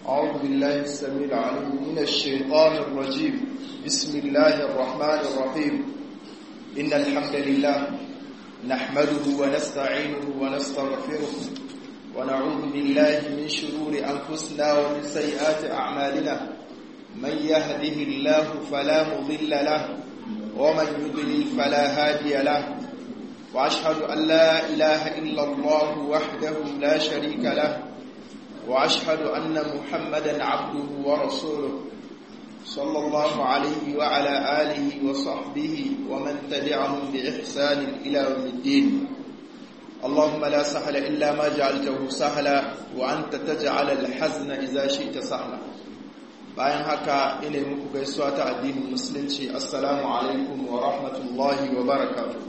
أعوذ بالله السميع العليم من الشيطان الرجيم بسم الله الرحمن الرحيم إن الحمد لله نحمده ونستعينه ونستغفره ونعوذ بالله من شرور أنفسنا ومن سيئات أعمالنا من يهده الله فلا مضل له ومن يضلل فلا هادي له وأشهد أن لا إله إلا الله وحده لا شريك له وأشهد أن محمدا عبده ورسوله صلى الله عليه وعلى آله وصحبه ومن تبعهم بإحسان إلى يوم الدين اللهم لا سهل إلا ما جعلته سهلا وأنت تجعل الحزن إذا شئت سهلا bayan haka ina muku gaisuwa ta addinin musulunci assalamu alaikum wa rahmatullahi wa barakatuh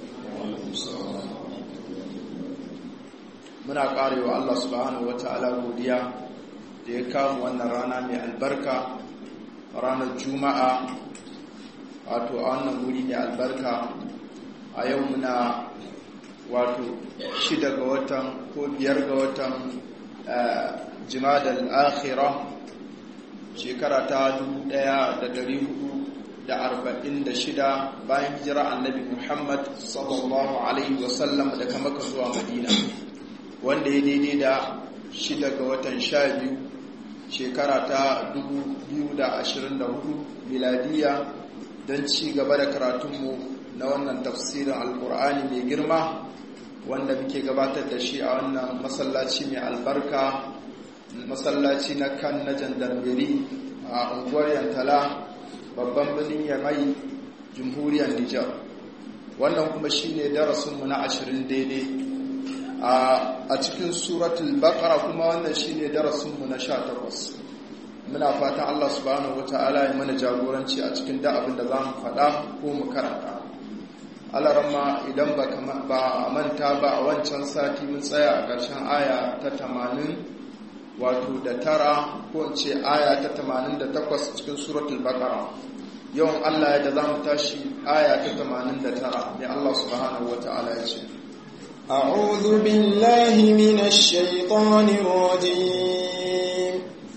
muna karewa Allah subhanahu wata'ala godiya da ya kamu wannan rana mai albarka ranar juma'a wato a wannan wuri mai albarka a yau muna wato shida ga watan ko biyar ga watan jimadal akhira shekara ta 1446 bayan hijira annabi muhammad sallallahu alaihi wasallam daga maka zuwa madina wanda ya daidai da shida ga watan sha biyu shekara ta 2024 miladiya don ci gaba da karatunmu na wannan tafsirin alkur'ani mai girma wanda muke gabatar da shi a wannan masallaci mai albarka masallaci na kan na jandarmeri a unguwar yantala babban birnin yamai jamhuriyar nijar wannan kuma shi ne darasinmu na ashirin daidai a cikin suratul baqara kuma wannan shine darasinmu na 18 muna fatan Allah subhanahu wataala ya mana jagoranci a cikin da abin da zamu faɗa ko mu karanta Allah ramma idan ba ba manta ba a wancan sati mun tsaya a ƙarshen aya ta 80 wato da tara ko in ce aya ta 88 cikin suratul baqara yawan Allah ya da zamu tashi aya ta 89 ne Allah subhanahu wataala ya ce أعوذ بالله من الشيطان الرجيم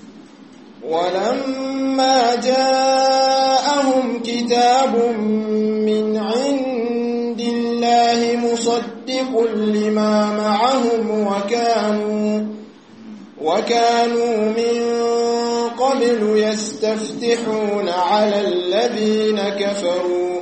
ولما جاءهم كتاب من عند الله مصدق لما معهم وكانوا وكانوا من قبل يستفتحون على الذين كفروا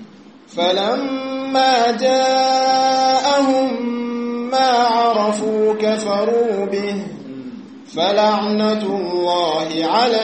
فلما جاءهم ما عرفوا كفروا به فلعنة الله على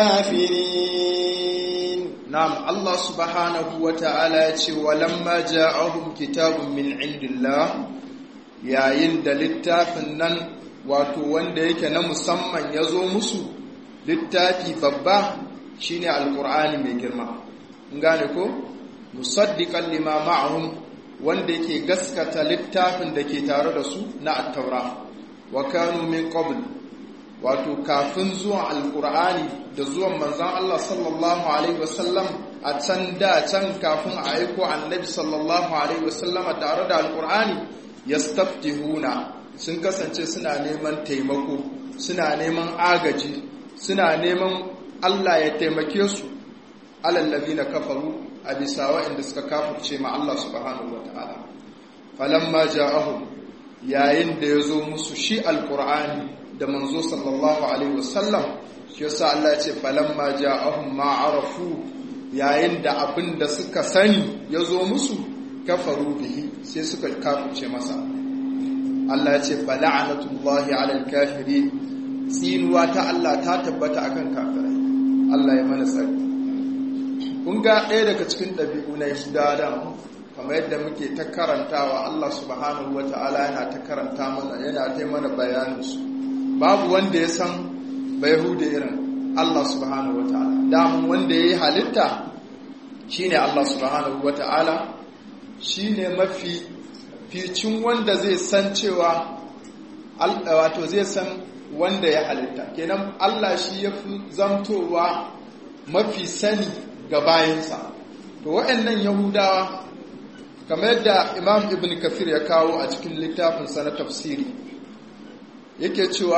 الكافرين نعم الله سبحانه وتعالى ولما جاءهم كتاب من عند الله yayin da littafin nan wato wanda yake na musamman ya zo musu littafi babba shine alkur'ani mai girma gane ko musaddiqan lima ma'ahum wanda yake gaskata littafin da ke tare da su na attaura wa kanu min qabl wato kafin zuwan alqur'ani da zuwan manzon Allah sallallahu alaihi wasallam a can da can kafin a aiko annabi sallallahu alaihi wasallama tare da alqur'ani yastaftihuna sun kasance suna neman taimako suna neman agaji suna neman Allah ya taimake su alallazina kafaru a bisa waɗanda suka kafurce ma Allah subhanahu wa ta'ala falamma ja'ahum yayin da ya zo musu shi alkur'ani da manzo sallallahu alaihi wasallam shi yasa Allah ya ce falamma ja'ahum ma arafu yayin da abin da suka sani ya zo musu kafaru bihi sai suka kafurce masa Allah ya ce fala'anatullahi alal kafirin tsinuwa ta Allah ta tabbata akan kafirai Allah ya mana tsari kun ga ɗaya daga cikin ɗabi'u na yahudawa kamar yadda muke ta karantawa Allah subhanahu wa ta'ala yana ta karanta mana yana ta mana bayaninsu babu wanda ya san ba yahuda irin Allah subhanahu wa ta'ala damun wanda ya yi halitta shi ne Allah subhanahu wa ta'ala shi ne mafi ficin wanda zai san cewa wato zai san wanda ya halitta kenan Allah shi ya fi zamtowa mafi sani ga bayansa to waɗannan yahudawa kamar yadda imam ibn kafir ya kawo a cikin littafinsa na tafsiri yake cewa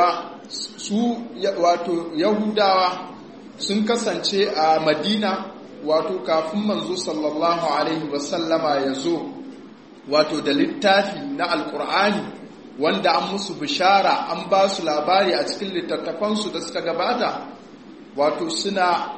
su wato yahudawa sun kasance a madina wato kafin manzo sallallahu alaihi wasallama ya zo wato da littafi na alkur'ani wanda an musu bishara an ba su labari a cikin littattafansu da suka gabata wato suna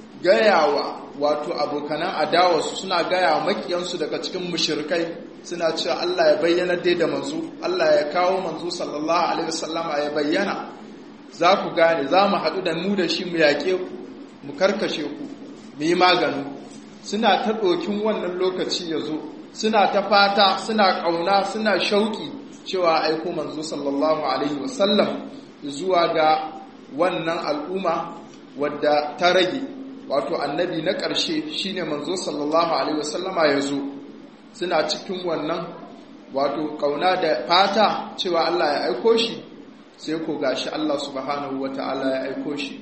gayawa wato abokanan adawarsu suna gaya makiyansu daga cikin mushirkai suna cewa Allah ya bayyana dai da manzo Allah ya kawo manzo sallallahu alaihi wasallama ya bayyana za ku gane za mu haɗu da mu da shi mu yaƙe ku mu karkashe ku mu yi magani suna ta ɗokin wannan lokaci ya zo suna ta fata suna ƙauna suna shauƙi cewa aiko manzo sallallahu alaihi wasallam zuwa ga wannan al'umma wadda ta rage wato annabi na ƙarshe shine manzo sallallahu alaihi wasallama ya zo suna cikin wannan wato ƙauna da fata cewa Allah ya aiko shi sai ko gashi Allah subhanahu wata'ala ya aiko shi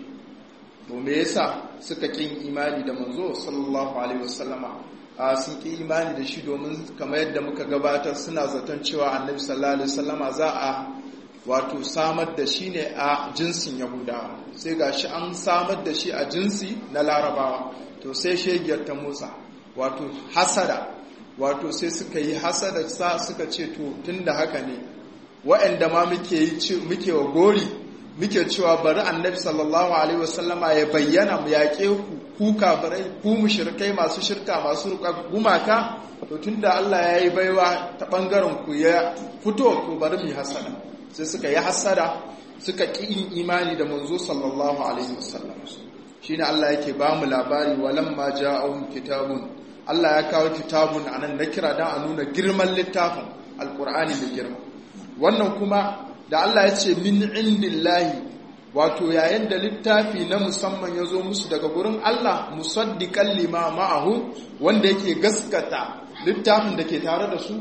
to me yasa suka kin imani da manzo sallallahu alaihi wasallama a sun ki imani da shi domin kamar yadda muka gabatar suna zaton cewa annabi sallallahu alaihi wasallama za a wato samar da shi ne a jinsin yahudawa sai gashi an samar da shi a jinsi na larabawa to sai shegiyar ta motsa wato hasada wato sai suka yi hasada sa suka ce to tunda haka ne waɗanda ma muke yi muke wa gori muke cewa bari annabi sallallahu alaihi wasallama ya bayyana mu yaƙe ku ku kafirai ku mushrikai masu shirka masu ruka gumaka to tunda Allah ya yi baiwa ta bangaren ku ya fito to bari mu hasada sai suka yi hasada suka ƙi yin imani da manzo sallallahu alaihi wasallam shine Allah yake ba mu labari walamma ja'ahum kitabun Allah ya kawo kitabun anan na kira dan a nuna girman littafin alqur'ani da girma wannan kuma da Allah ya ce min indillahi wato yayin da littafi na musamman ya zo musu daga gurin Allah musaddiqan lima ma'ahu wanda yake gaskata littafin da ke tare da su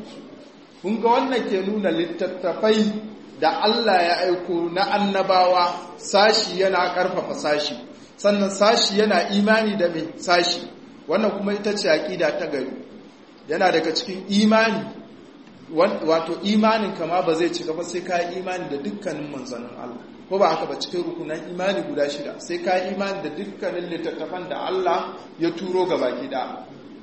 kun ga wannan ke nuna littattafai da Allah ya aiko na annabawa sashi yana karfafa sashi sannan sashi yana imani da mai sashi wannan kuma ita ce aqida ta gari yana daga cikin imani wato imanin kama ba zai cika ba sai ka yi imani da dukkanin manzannin Allah ko ba haka ba cikin rukunan imani guda shida sai ka yi imani da dukkanin littattafan da Allah ya turo ga baki da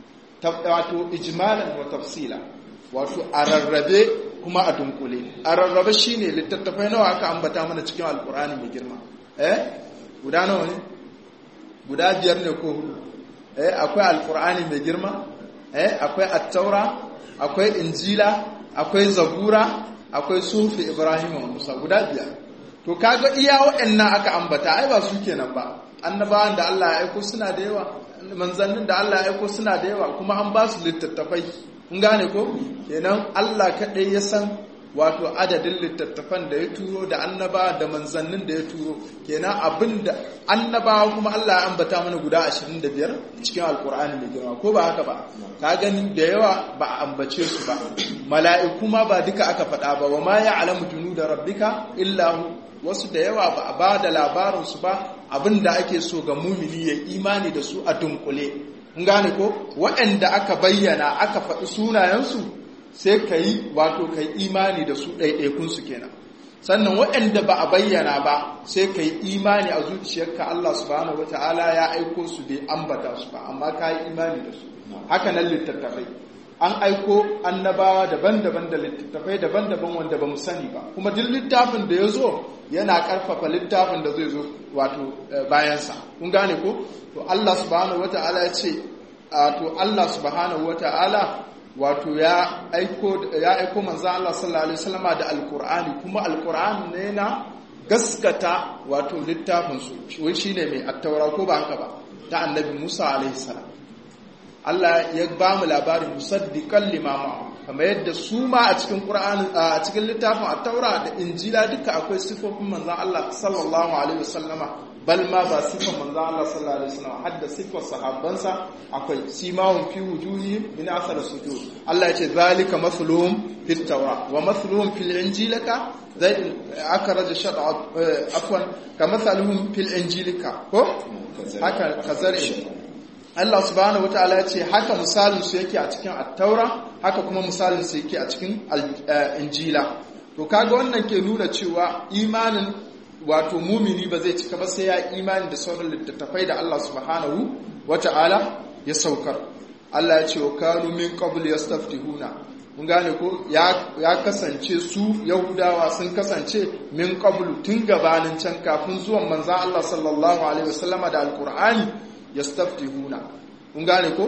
wato ijmalan wa tafsila wato a rarrabe kuma a dunkule a rarrabe shine littattafai nawa aka ambata mana cikin alkur'ani mai girma eh guda nawa ne guda biyar ne ko hudu eh akwai alkur'ani mai girma eh akwai at-taura akwai injila akwai zabura akwai sufi ibrahim wa musa guda biyar to kaga iya waɗannan aka ambata ai ba su kenan ba annabawan da Allah ya aiko suna da yawa manzannin da Allah ya aiko suna da yawa kuma an ba su littattafai kun gane ko kenan Allah kaɗai ya san wato adadin littattafan da ya turo da annabawa da manzannin da ya turo kenan abin da annabawa kuma Allah ya ambata mana guda 25 cikin alkur'ani mai girma ko ba haka ba ka gani da yawa ba a ambace su ba mala'iku ma ba duka aka faɗa ba wa ma ya'lamu junuda rabbika illa hu wasu da yawa ba a ba da labarin su ba abin da ake so ga mumini ya imani da su a dunkule kun gane ko waɗanda aka bayyana aka faɗi sunayensu sai ka yi wato ka yi imani da su ɗaiɗaikunsu kenan sannan waɗanda ba a bayyana ba sai ka yi imani a zuciyarka Allah subhanahu wata'ala ya aiko su bai ambata su ba amma ka yi imani da su haka nan littattafai an aiko annabawa daban-daban da littattafai daban-daban wanda ba mu sani ba kuma duk littafin da ya zo yana ƙarfafa littafin da zai zo wato bayansa kun gane ko to Allah subhanahu wata'ala ya ce to Allah subhanahu wata'ala wato ya aiko ya aiko manzo Allah sallallahu alaihi wasallama da alqur'ani kuma alqur'ani ne na gaskata wato littafin su wai shine mai attaura ko ba haka ba ta annabi Musa alaihi salam Allah ya ba mu labarin musaddiqan limama kamar yadda su ma a cikin qur'ani a cikin littafin attaura da injila duka akwai sifofin manzo Allah sallallahu alaihi wasallama bal ma ba sifar manzo Allah sallallahu alaihi wasallam hadda sifar sahabbansa akwai simahum fi wujuhihim min athar sujud Allah yace zalika masluhum fit tawra wa masluhum fil injilaka zai akraj shad'a afwan kamathaluhum fil injilika ko haka kazari Allah subhanahu wataala yace haka misalin su yake a cikin at-taura haka kuma misalin su yake a cikin injila to kaga wannan ke nuna cewa imanin wato mumini ba zai cika ba sai ya imani da sauran littattafai da Allah subhanahu wata'ala ya saukar Allah ya ce wa kanu min qabl yastaftihuna mun gane ko ya kasance su yahudawa sun kasance min qablu tun gabanin can kafin zuwan manzan Allah sallallahu alaihi wasallama da alqur'ani yastaftihuna mun gane ko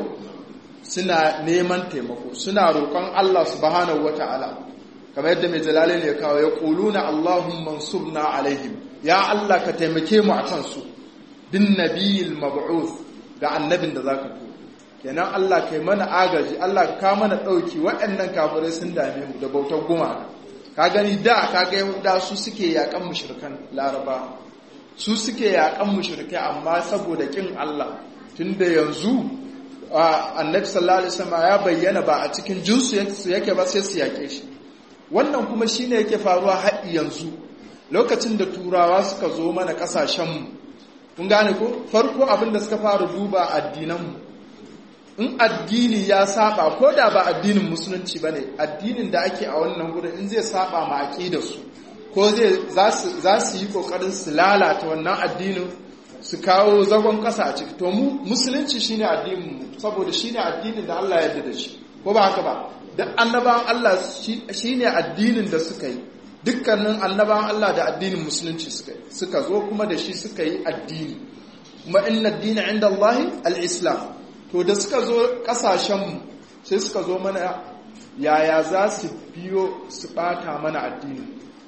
suna neman taimako suna roƙon Allah subhanahu wata'ala kamar yadda mai jalali ne kawo ya quluna allahumma ansurna alaihim ya Allah ka taimake mu akan su bin nabiyil mab'uth ga annabin da zaka ko kenan Allah kai mana agaji Allah ka mana ɗauki waɗannan kafirai sun dame mu da bautar gumaka ka gani da ka ga yahuda su suke yakan mushrikan laraba su suke yakan mushrikai amma saboda kin Allah tunda yanzu annabi sallallahu alaihi wasallam ya bayyana ba a cikin jinsu yake ba sai su yake shi wannan kuma shine yake faruwa har yanzu lokacin da turawa suka zo mana kasashen mu kun gane ko farko abin da suka fara duba addinan mu in addini ya saba ko da ba addinin musulunci bane addinin da ake a wannan gurin in zai saba ma aqidar su ko zai za su yi kokarin su lalata wannan addinin su kawo zagon kasa a ciki to mu musulunci shine addinin mu saboda shine addinin da Allah ya yarda da shi ko ba haka ba duk annabawan Allah shine addinin da suka yi dukkanin annabawan Allah da addinin musulunci suka yi suka zo kuma da shi suka yi addini kuma inna ad-dina 'inda Allah al-islam to da suka zo kasashenmu sai suka zo mana yaya za su biyo su bata mana addini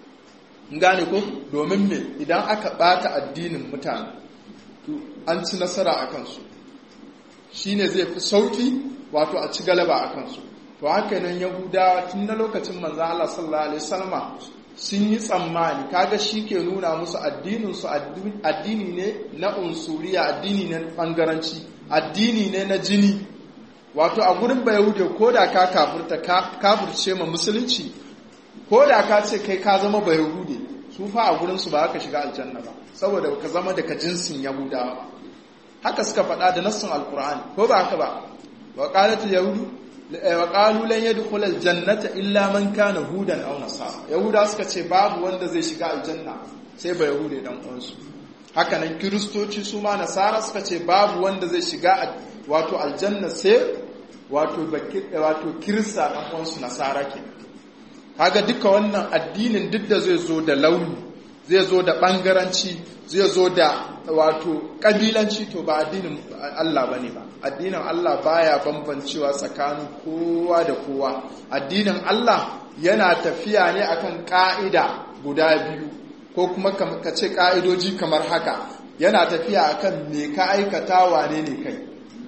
gane ko domin me idan aka bata addinin mutane to an ci nasara a kansu shine zai fi sauki wato a ci galaba a kansu to haka nan yahudawa tun na lokacin manzo Allah sallallahu alaihi wasallama sun yi tsammani kaga shi ke nuna musu addinin su addini ne na unsuriya addini ne bangaranci addini ne na jini wato a gurin ba yahude ko da ka kafirta kafirce ma musulunci ko da ka ce kai ka zama ba yahude su fa a gurinsu ba ka shiga aljanna ba saboda ka zama daga jinsin yahudawa ba haka suka faɗa da nassin alkur'ani ko ba haka ba wa qalat yahudu wa qalu lan yadkhul aljannata illa man kana hudan aw nasara yahuda suka ce babu wanda zai shiga aljanna sai ba yahude dan uwansu haka nan kiristoci su ma nasara suka ce babu wanda zai shiga wato aljanna sai wato wato kirista dan uwansu nasara ke kaga duka wannan addinin duk da zai zo da launi zai zo da bangaranci zai zo da wato kabilanci to ba addinin Allah bane ba addinin Allah baya bambancewa tsakanin kowa da kowa addinin Allah yana tafiya ne akan ka'ida guda biyu ko kuma ka ce ka'idoji kamar haka yana tafiya akan me ka aikata wane ne kai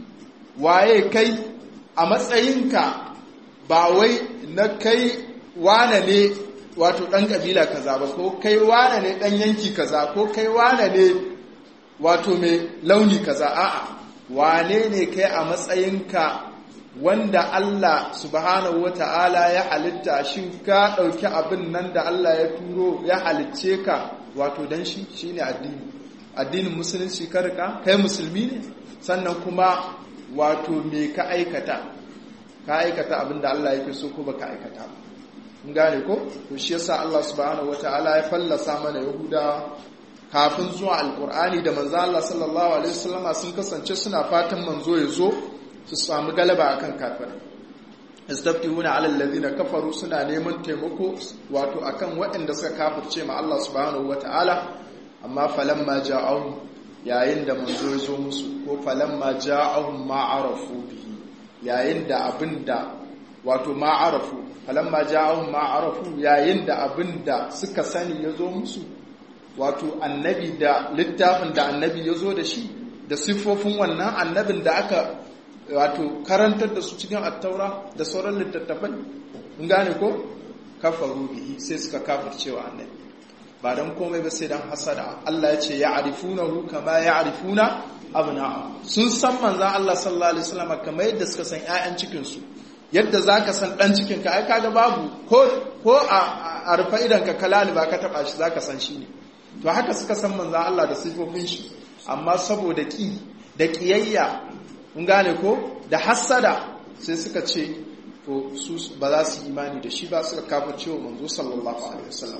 waye kai a matsayinka ba wai na kai wane ne wato ɗan ƙabila kaza ba ko kai wane ne ɗan yanki kaza ko kai wane ne wato mai launi kaza a'a wane ne kai a matsayinka wanda Allah subhanahu wata'ala ya halitta shi ka ɗauki abin nan da Allah ya turo ya halicce ka wato dan shi shine addini addinin musulunci ka rika kai musulmi ne sannan kuma wato me ka aikata ka aikata abin da Allah yake so ko baka aikata ba mun gane ko to shi yasa Allah subhanahu wataala ya fallasa mana yahuda kafin zuwa alqur'ani da manzo Allah sallallahu alaihi wasallama sun kasance suna fatan manzo ya zo su samu galaba akan kafirai istaftihuna ala alladhina kafaru suna neman taimako wato akan waɗanda suka kafirce ma Allah subhanahu wataala amma falamma ja'ahum yayin da manzo ya zo musu ko falamma ja'ahum ma arafu bihi yayin da abinda wato ma arafu falamma ja'ahum ma arafu yayin da abinda suka sani ya zo musu wato annabi da littafin da annabi ya zo da shi da siffofin wannan annabin da aka wato karantar da su cikin attaura da sauran littattafai in gane ko kafaru bihi sai suka kafircewa annabi ba don komai ba sai don hasada Allah ya ce ya arifunahu kama ya arifuna abna'a sun san manzan Allah sallallahu alaihi wasallam kamar yadda suka san ƴaƴan cikin su yadda zaka san dan cikin ka ai kaga babu ko ko a a rufa idan ka kalali ba ka taba shi zaka san shi ne to haka suka san manzan Allah da sifofin shi amma saboda ki da kiyayya mun gane ko da hasada sai suka ce to su ba za su imani da shi ba suka kafa cewa manzo sallallahu alaihi wasallam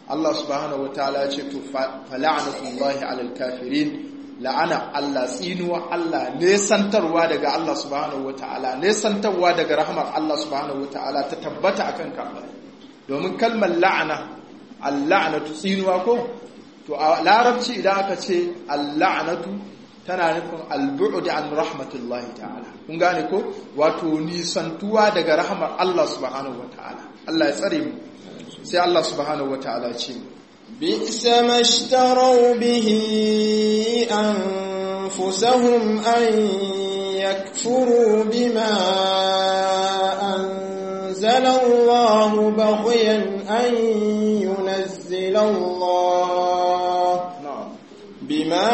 Allah subhanahu wataala ya ce to fala'natullahi alal kafirin la'ana Allah tsinuwa Allah nesantarwa daga Allah subhanahu wataala nesantarwa daga rahmar Allah subhanahu wataala ta tabbata akan kafirai domin kalmar la'ana al-la'natu tsinuwa ko to a larabci idan aka ce al-la'natu tana nufin al-bu'd an rahmatullahi ta'ala kun gane ko wato nisantuwa daga rahmar Allah subhanahu wataala Allah ya tsare mu sai Allah subhanahu wataala ce بئس ما اشتروا به أنفسهم أن يكفروا بما أنزل الله بغيا أن ينزل الله بما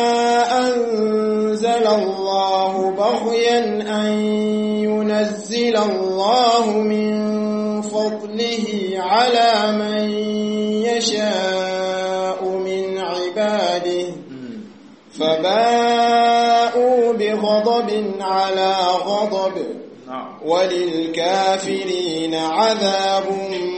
أنزل الله بغيا أن ينزل الله من فضله على من يشاء من عباده فباءوا بغضب على غضب وللكافرين عذاب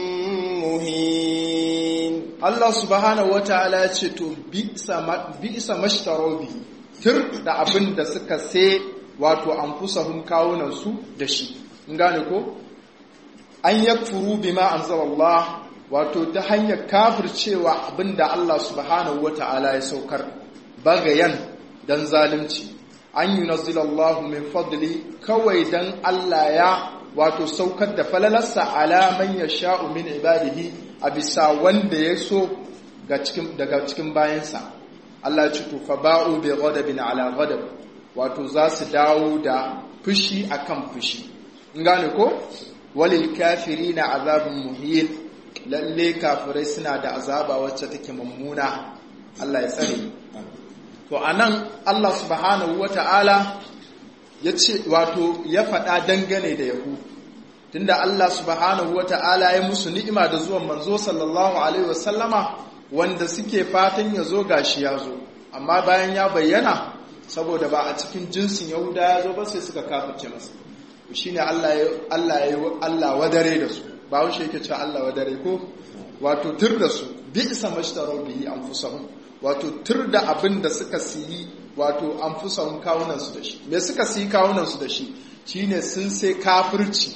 مهين Allah subhanahu wata'ala ya ce to bi'sa mashtaro bihi tir da abin da suka sai wato anfusahum kawunan su da shi in gane ko an yakfuru bima anzalallah wato ta hanyar kafircewa abinda Allah subhanahu wata'ala ya saukar bagayan dan zalunci an yunazzilallahu min fadli kawai dan Allah ya wato saukar da falalarsa ala man yasha'u min ibadihi a bisa wanda ya so daga cikin bayansa Allah ya ce to fa ba'u bi ghadabin ala ghadab wato za su dawo da fushi akan fushi in gane ko walil kafirina azabun muhin lalle kafirai suna da azaba wacce take mummuna Allah ya tsare to anan Allah subhanahu wata'ala ya ce wato ya faɗa dangane da yahu tunda Allah subhanahu wata'ala ya musu ni'ima da zuwan manzo sallallahu alaihi wasallama wanda suke fatan ya zo gashi ya zo amma bayan ya bayyana saboda ba a cikin jinsin yahuda ya zo ba sai suka kafirce masa shine Allah ya Allah ya Allah wadare da su ba wuce yake cewa Allah wadare ko wato tur da su bi isa mashtaru bihi anfusahum wato tur da abin da suka siyi wato anfusahum kawunan su da shi me suka siyi kawunan su da shi shine sun sai kafirci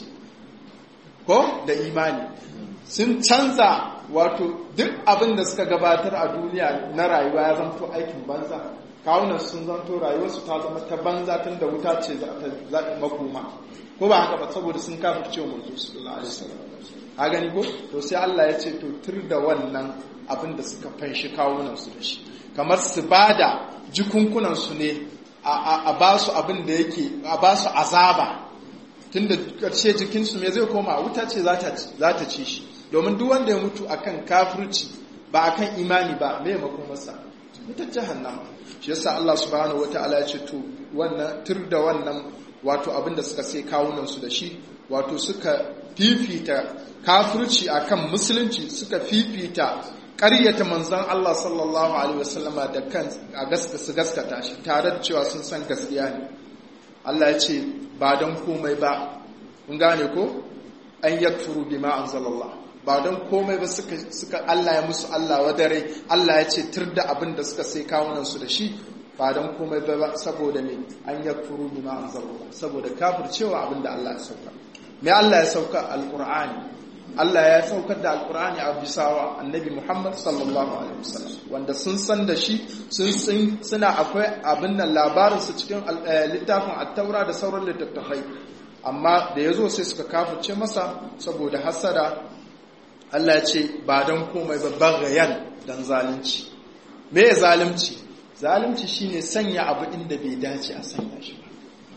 ko da imani sun canza wato duk abin da suka gabatar a duniya na rayuwa ya zanto aikin banza kawunan sun zanto rayuwarsu ta zama ta banza tun da wuta ce za ta makoma ko ba haka ba saboda sun kafirce wa manzo sallallahu alaihi wasallam a gani ko to sai Allah ya ce to tur da wannan abin da suka fanshi kawunan su da shi kamar su bada jikunkunan su ne a ba su abin da yake a ba su azaba tunda karshe jikin su me zai koma wuta ce za ta ci shi domin duk wanda ya mutu akan kafirci ba akan imani ba me makomarsa wutar jahannama shi yasa Allah subhanahu wataala ya ce to wannan tur da wannan wato abin da suka sai kawunan su da shi wato suka fifita kafirci akan musulunci suka fifita ƙaryata manzon Allah sallallahu alaihi wasallama da kan a gaska su gaskata shi tare da cewa sun san gaskiya ne Allah ya ce ba don komai ba kun gane ko an yakfuru bima anzalallah ba don komai ba suka suka Allah ya musu Allah wadare Allah ya ce tur da abin da suka sai kawunan su da shi ba don komai ba saboda ne an yakfuru bima anzalallah saboda kafircewa abin da Allah ya sauka me Allah ya sauka alqur'ani Allah ya saukar da alkur'ani a bisawa annabi Muhammad sallallahu alaihi wasallam wanda sun san da shi sun suna akwai abin nan labarin su cikin littafin at-taura da sauran littattafai amma da yazo sai suka kafirce masa saboda hasada Allah ya ce ba dan komai ba bagayan dan zalunci me zalunci zalunci shine sanya abu inda bai dace a sanya shi ba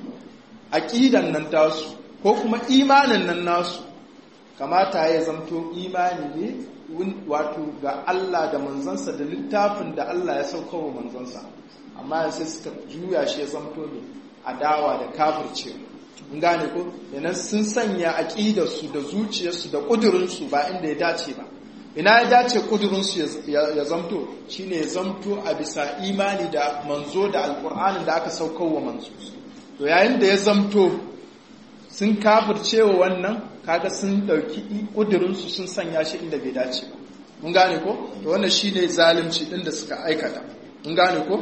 aqidan nan tasu ko kuma imanin nan nasu kamata ya zamto imani ne wato ga Allah da manzansa da littafin da Allah ya sauka wa manzansa amma sai suka juya shi ya zamto ne adawa da kafirce in gane ko yanan sun sanya aƙidarsu da zuciyarsu da ƙudurinsu ba inda ya dace ba ina ya dace ƙudurinsu ya zamto shine ya zamto a bisa imani da manzo da alƙur'anin da aka saukar wa manzo to yayin da ya zamto sun kafirce wa wannan kaga sun dauki kudurinsu sun sanya shi inda bai dace ba mun gane ko to wannan shine zalunci din da suka aikata mun gane ko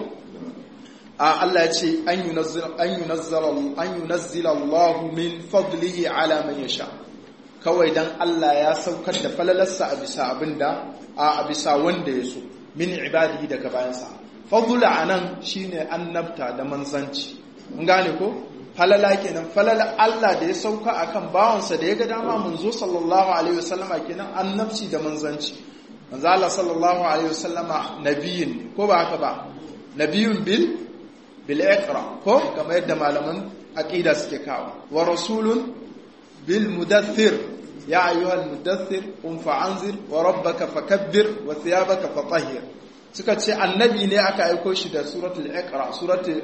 a Allah ya ce an yunazzila an yunazzila an yunazzila Allah min fadlihi ala man yasha kawai dan Allah ya saukar da falalarsa a bisa abinda a bisa wanda ya so min ibadihi daga bayansa fadula anan shine annabta da manzanci mun gane ko falala kenan falala Allah da ya sauka akan bawansa da ya ga dama manzo sallallahu alaihi wasallama kenan annabci da manzanci manzo Allah sallallahu alaihi wasallama nabiyin ko ba haka ba nabiyun bil bil iqra ko kamar yadda malaman aqida suke kawo wa rasulun bil mudaththir ya ayyuhal mudaththir qum fa'anzir wa rabbaka fakabbir wa thiyabaka fatahhir suka ce annabi ne aka aiko shi da suratul iqra suratul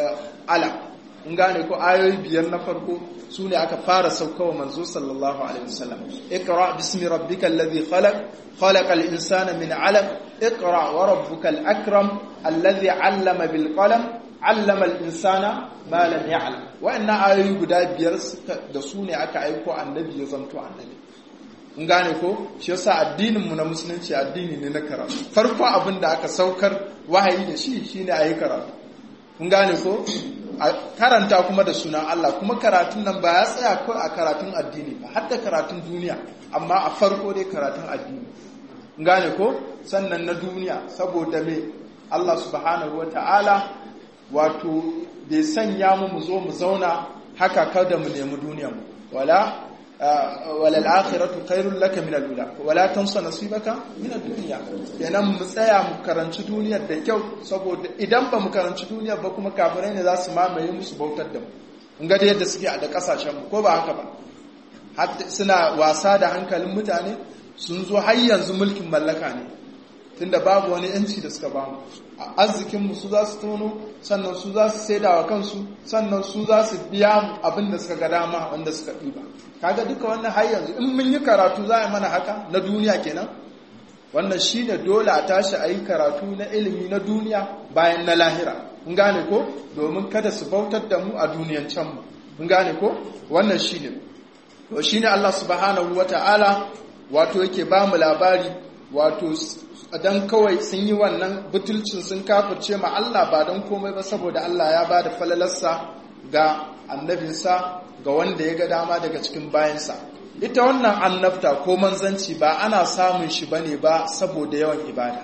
alaq in gane ko ayoyi biyar na farko su ne aka fara saukawa manzo sallallahu alaihi wasallam iqra bismi rabbikal ladhi khalaq khalaqal insana min 'alaq iqra wa rabbukal akram alladhi 'allama bil qalam 'allama al insana ma lam ya'lam wa'annan ayoyi guda biyar da su ne aka aiko annabi ya zanto annabi in gane ko shi yasa addinin mu na musulunci addini ne na karatu farko abin da aka saukar wahayi da shi shine ayi karatu kun gane ko karanta kuma da sunan Allah kuma karatun nan ba ya tsaya ko a karatun addini ba har da karatun duniya amma a farko dai karatun addini gane ko sannan na duniya saboda me Allah subhanahu wata'ala wato bai sanya mu mu zo mu zauna haka kada mu nemi duniyar mu wala wala al-akhiratu khairul laka min al-ula wala tansa nasibaka min ad-dunya kenan mu tsaya mu karanci duniyar da kyau saboda idan ba mu karanci duniyar ba kuma kafirai ne za su mamaye musu bautar da mu kun ga yadda suke a da kasashen mu ko ba haka ba suna wasa da hankalin mutane sun zo har yanzu mulkin mallaka ne tunda babu wani yanci da suka bamu arzikin mu su za su tono sannan su za su saida wa kansu sannan su za su biya mu abin da suka ga dama wanda suka ɗiba kaga duka wannan har yanzu in mun yi karatu za a mana haka na duniya kenan wannan shine dole a tashi a yi karatu na ilimi na duniya bayan na lahira mun gane ko domin kada su bautar da mu a duniyan can mu mun gane ko wannan shine to shine Allah subhanahu wataala wato yake ba mu labari wato dan kawai sun yi wannan butulcin sun kafirce ma Allah ba don komai ba saboda Allah ya ba da falalarsa ga annabinsa ga wanda ya ga dama daga cikin bayansa ita wannan annabta ko manzanci ba ana samun shi bane ba saboda yawan ibada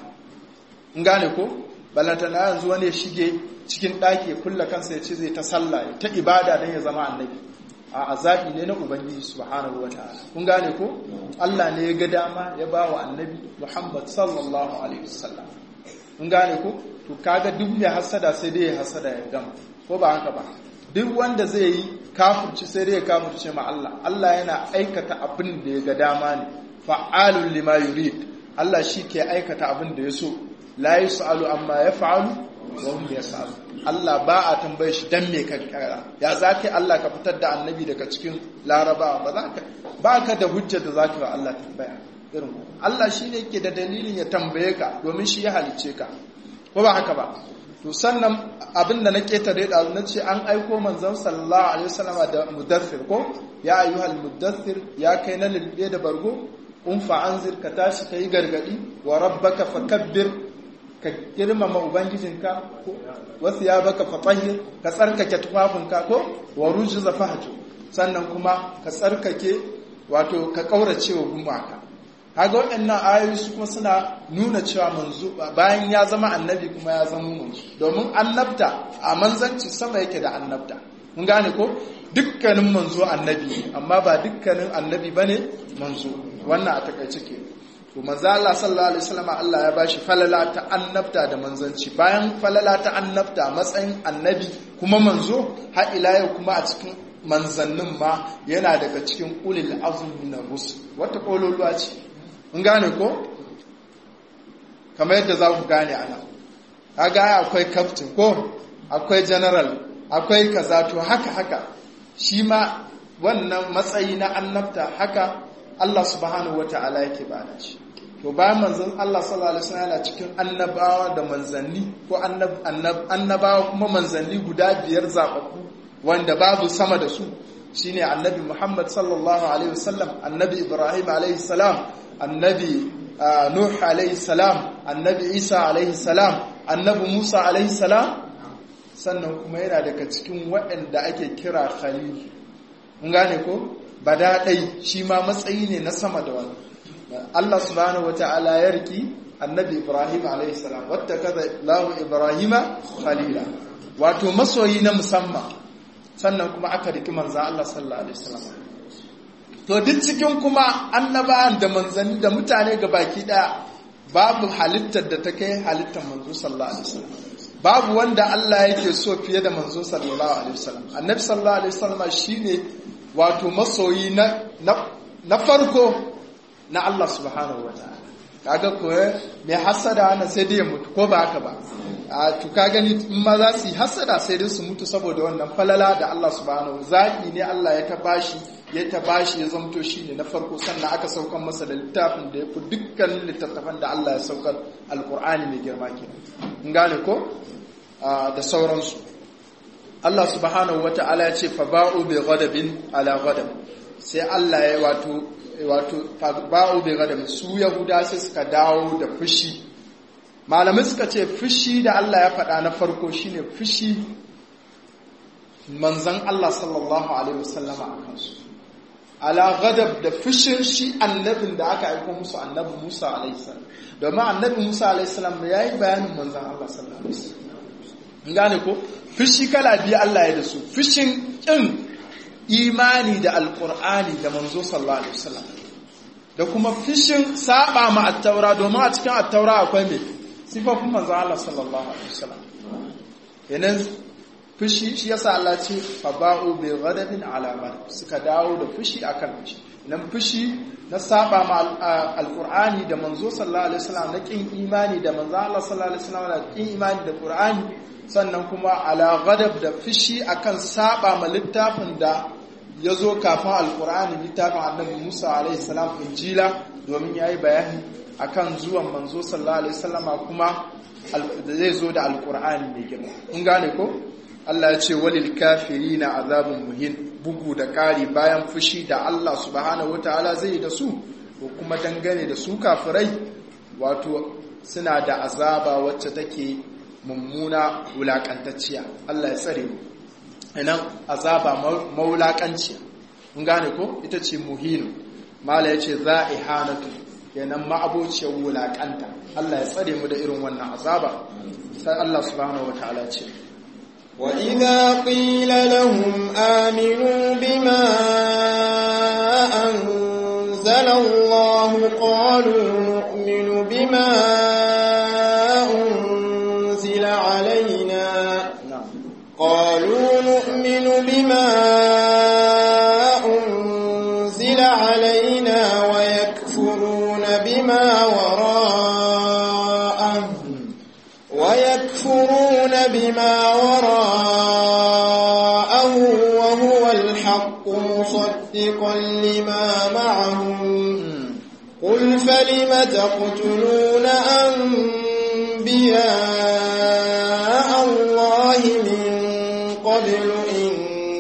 in gane ko balantana yanzu wani ya shige cikin ɗaki kulla kansa ya ce zai ta sallah ta ibada don ya zama annabi a azabi ne na ubangiji subhanahu wataala kun gane ko Allah ne ya ga dama ya ba wa annabi Muhammad sallallahu alaihi wasallam kun gane ko to kaga duk mai hasada sai dai ya hasada ya gama ko ba haka ba duk wanda zai yi kafirci sai dai ya kafirce ma Allah Allah yana aikata abin da ya ga dama ne fa'alul lima yurid Allah shi ke aikata abin da ya so la yusalu amma yaf'alu wa hum yasalu Allah ba a tambaye shi dan me ka kara ya zaka Allah ka fitar da annabi daga cikin laraba ba za ka ba ka da hujja da zaka ba Allah tambaya irin Allah shi ne yake da dalilin ya tambaye ka domin shi ya halice ka ko ba haka ba to sannan abin da na ketare da na ce an aiko manzon sallallahu alaihi wasallama da mudaththir ko ya ayyuhal mudaththir ya kai na lilbe da bargo un fa anzir ka tashi kai gargadi wa rabbaka fakabbir ka girmama ubangijinka ko wasu ya baka fatahir ka tsarkake tufafinka ko wa rujza fahju sannan kuma ka tsarkake wato ka kaurace wa gumaka kaga waɗannan ayoyi su kuma suna nuna cewa manzo bayan ya zama annabi kuma ya zama manzo domin annabta a manzanci sama yake da annabta mun gane ko dukkanin manzo annabi amma ba dukkanin annabi bane manzo wannan a takaice ke to manzo Allah sallallahu alaihi wasallam Allah ya bashi falala ta annabta da manzanci bayan falala ta annabta matsayin annabi kuma manzo har ila yau kuma a cikin manzannin ma yana daga cikin ulil azmi na rusul wata kololuwa ce mun gane ko kamar yadda za ku gane ana kaga akwai captain ko akwai general akwai kaza to haka haka shi ma wannan matsayi na annabta haka Allah subhanahu wata'ala yake bada shi to bayan manzon Allah sallallahu alaihi wasallam yana cikin annabawa da manzanni ko annabawa kuma manzanni guda biyar zababbu wanda babu sama da su shine annabi Muhammad sallallahu alaihi wasallam annabi Ibrahim alaihi salam annabi nuh alaihi salam annabi isa alaihi salam annabi musa alaihi salam sannan kuma yana daga cikin waɗanda ake kira khalil mun gane ko badaɗai shi ma matsayi ne na sama da wani Allah subhanahu wata'ala ya riki annabi Ibrahim alaihi salam wata kaza lahu Ibrahima khalila wato masoyi na musamman sannan kuma aka riki manzan Allah sallallahu alaihi wasallam to duk cikin kuma annabawan da manzanni da mutane ga baki daya babu halittar da ta kai halittar manzo sallallahu alaihi wasallam babu wanda Allah yake so fiye da manzo sallallahu alaihi wasallam annabi sallallahu alaihi wasallam shine wato masoyi na na farko na Allah subhanahu wataala kaga ko me hasada ana sai dai mutu ko ba haka ba a to ka gani in ma za su yi hasada sai dai su mutu saboda wannan falala da Allah subhanahu zaki ne Allah ya ta bashi ya ta bashi ya zamto shine na farko sannan aka saukar masa da littafin da ya fi dukkanin littattafan da Allah ya saukar alkur'ani mai girma kenan in gane ko da sauransu Allah subhanahu wata'ala ya ce fa ba'u bi ghadabin ala ghadab sai Allah ya wato wato fa ba'u bi ghadab su yahuda sai suka dawo da fushi malamai suka ce fushi da Allah ya faɗa na farko shine fushi manzon Allah sallallahu alaihi wasallama a kansu ala ghadab da fushin shi annabin da aka aika musu annabi Musa alaihi salam domin annabi Musa alaihi salam yayi bayanin manzon Allah sallallahu alaihi wasallam gane ko fushi kala biyu Allah ya da su fushin kin imani da alqur'ani da manzo sallallahu alaihi wasallam da kuma fushin saba ma at-taura domin a cikin at-taura akwai me sifofin manzo Allah sallallahu alaihi wasallam yanan fushi shi yasa Allah ce fa ba'u bi ghadabin ala suka dawo da fushi akan fushi nan fushi na saba ma alqur'ani da manzo sallallahu alaihi wasallam na kin imani da manzo Allah sallallahu alaihi wasallam da kin imani da qur'ani sannan kuma ala ghadab da fushi akan saba ma littafin da yazo kafin alqur'ani littafin annabi Musa alaihi salam injila domin yayi bayani akan zuwan manzo sallallahu alaihi wasallama kuma da zai zo da alqur'ani mai girma kun gane ko Allah ya ce walil kafirina azabun muhin bugu da ƙari bayan fushi da Allah subhanahu wataala zai yi da su ko kuma dangane da su kafirai wato suna da azaba wacce take mummuna wulakantacciya Allah ya tsare mu inan azaba maulakanciya mun gane ko ita ce muhinu mala yace za'ihanatu kenan ma'abociyar wulakanta Allah ya tsare mu da irin wannan azaba sai Allah subhanahu wataala ce وإذا قيل لهم آمنوا بما أنزل الله قالوا نؤمن بما أنزل علينا قالوا نؤمن بما أنزل علينا ويكفرون بما وراءه ويكفرون بما وراءه وهو الحق مصدقا لما معهم قل فلم تقتلون أنبياء الله من قبل إن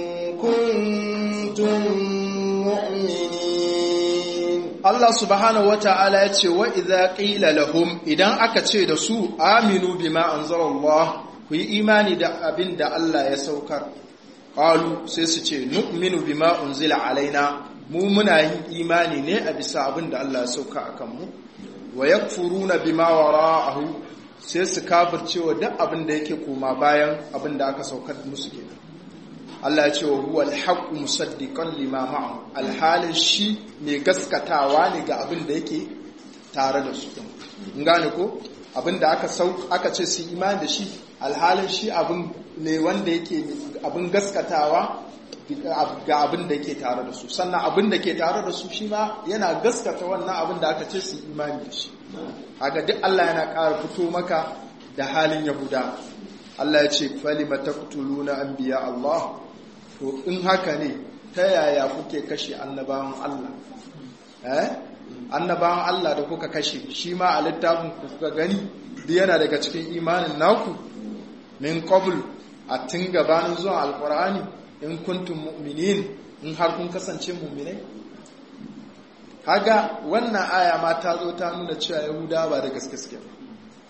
كنتم مؤمنين Allah subhanahu wata'ala ya ce wa idza qila lahum idan aka ce da su aminu bima anzalallah ku yi imani da abin da Allah ya saukar qalu sai su ce nu'minu bima unzila alaina mu muna yin imani ne a bisa abin da Allah ya sauka akan mu wa yakfuruna bima wara'ahu sai su kafirce wa duk abin da yake koma bayan abin da aka saukar musu kenan Allah ya ce wa huwa al-haqqu musaddiqan lima ma'ahu alhalin shi mai gaskatawa ne ga abin da yake tare da su in gane ko abin da aka sau aka ce su imani da shi alhalin shi abin ne wanda yake abin gaskatawa ga abin da yake tare da su sannan abin da ke tare da su shi ma yana gaskata wannan abin da aka ce su imani da shi haka duk Allah yana ƙara fito maka da halin yahuda Allah ya ce falima taqtuluna anbiya Allah to in haka ne ta yaya kuke kashe annabawan Allah eh annabawan Allah da kuka kashe shi ma a littafin ku kuka gani duk yana daga cikin imanin naku min qabl a tun gabanin zuwa alqur'ani in kuntum mu'minin in har kun kasance mu'minai haga wannan aya ma ta zo ta nuna cewa yahudawa ba da gaske suke ba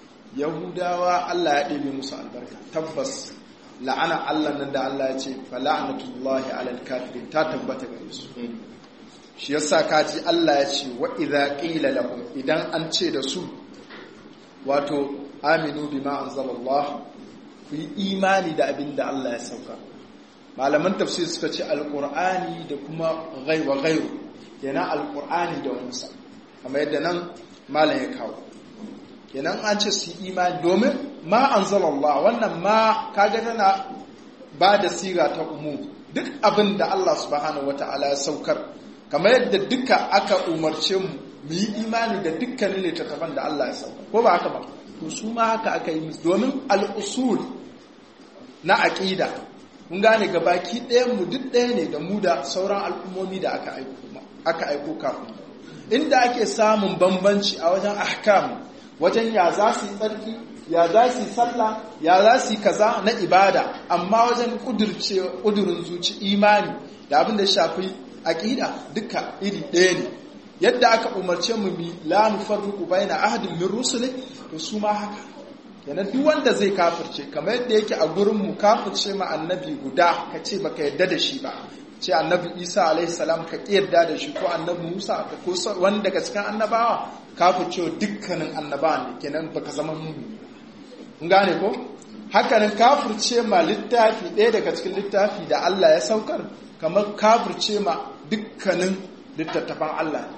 yahudawa Allah ya ɗebe musu albarka tabbas la'ana Allah nan da Allah ya ce fa la'natullahi alal kafirin ta tabbata gare su shi yasa kaji Allah ya ce wa idza qila lahum idan an ce da su wato aminu bima anzalallah ku yi imani da abin da Allah ya sauka malaman tafsir suka ce alqur'ani da kuma ghaiwa ghairu kenan alqur'ani da wansa kamar yadda nan malam ya kawo kenan an ce su imani domin ma anzalallah wannan ma kaga tana ba da siga ta umu duk abin da Allah subhanahu wataala ya saukar kamar yadda duka aka umarce mu mu yi imani da dukkanin littattafan da Allah ya saukar ko ba haka ba to su ma haka aka yi musu domin al'usul na aqida mun gane gabaki ɗayan mu duk ɗaya ne da mu da sauran al'ummomi da aka aiko aka aiko kafin inda ake samun bambanci a wajen ahkam wajen ya za su yi tsarki ya za su yi sallah ya za su yi kaza na ibada amma wajen ƙudurin zuci imani da abin da shafi aƙida duka iri ɗaya ne yadda aka umarce mu bi la nufarriqu baina ahadin min rusuli to su ma haka yana duk wanda zai kafirce kamar yadda yake a gurin mu kafirce ma annabi guda ka ce baka yarda da shi ba ce annabi Isa alaihi salam ka yarda da shi ko annabi Musa ko wani daga cikin annabawa kafirce dukkanin annabawa ne kenan baka zama mumini kun gane ko hakanan kafirce ma littafi ɗaya daga cikin littafi da Allah ya saukar kamar kafirce ma dukkanin littattafan Allah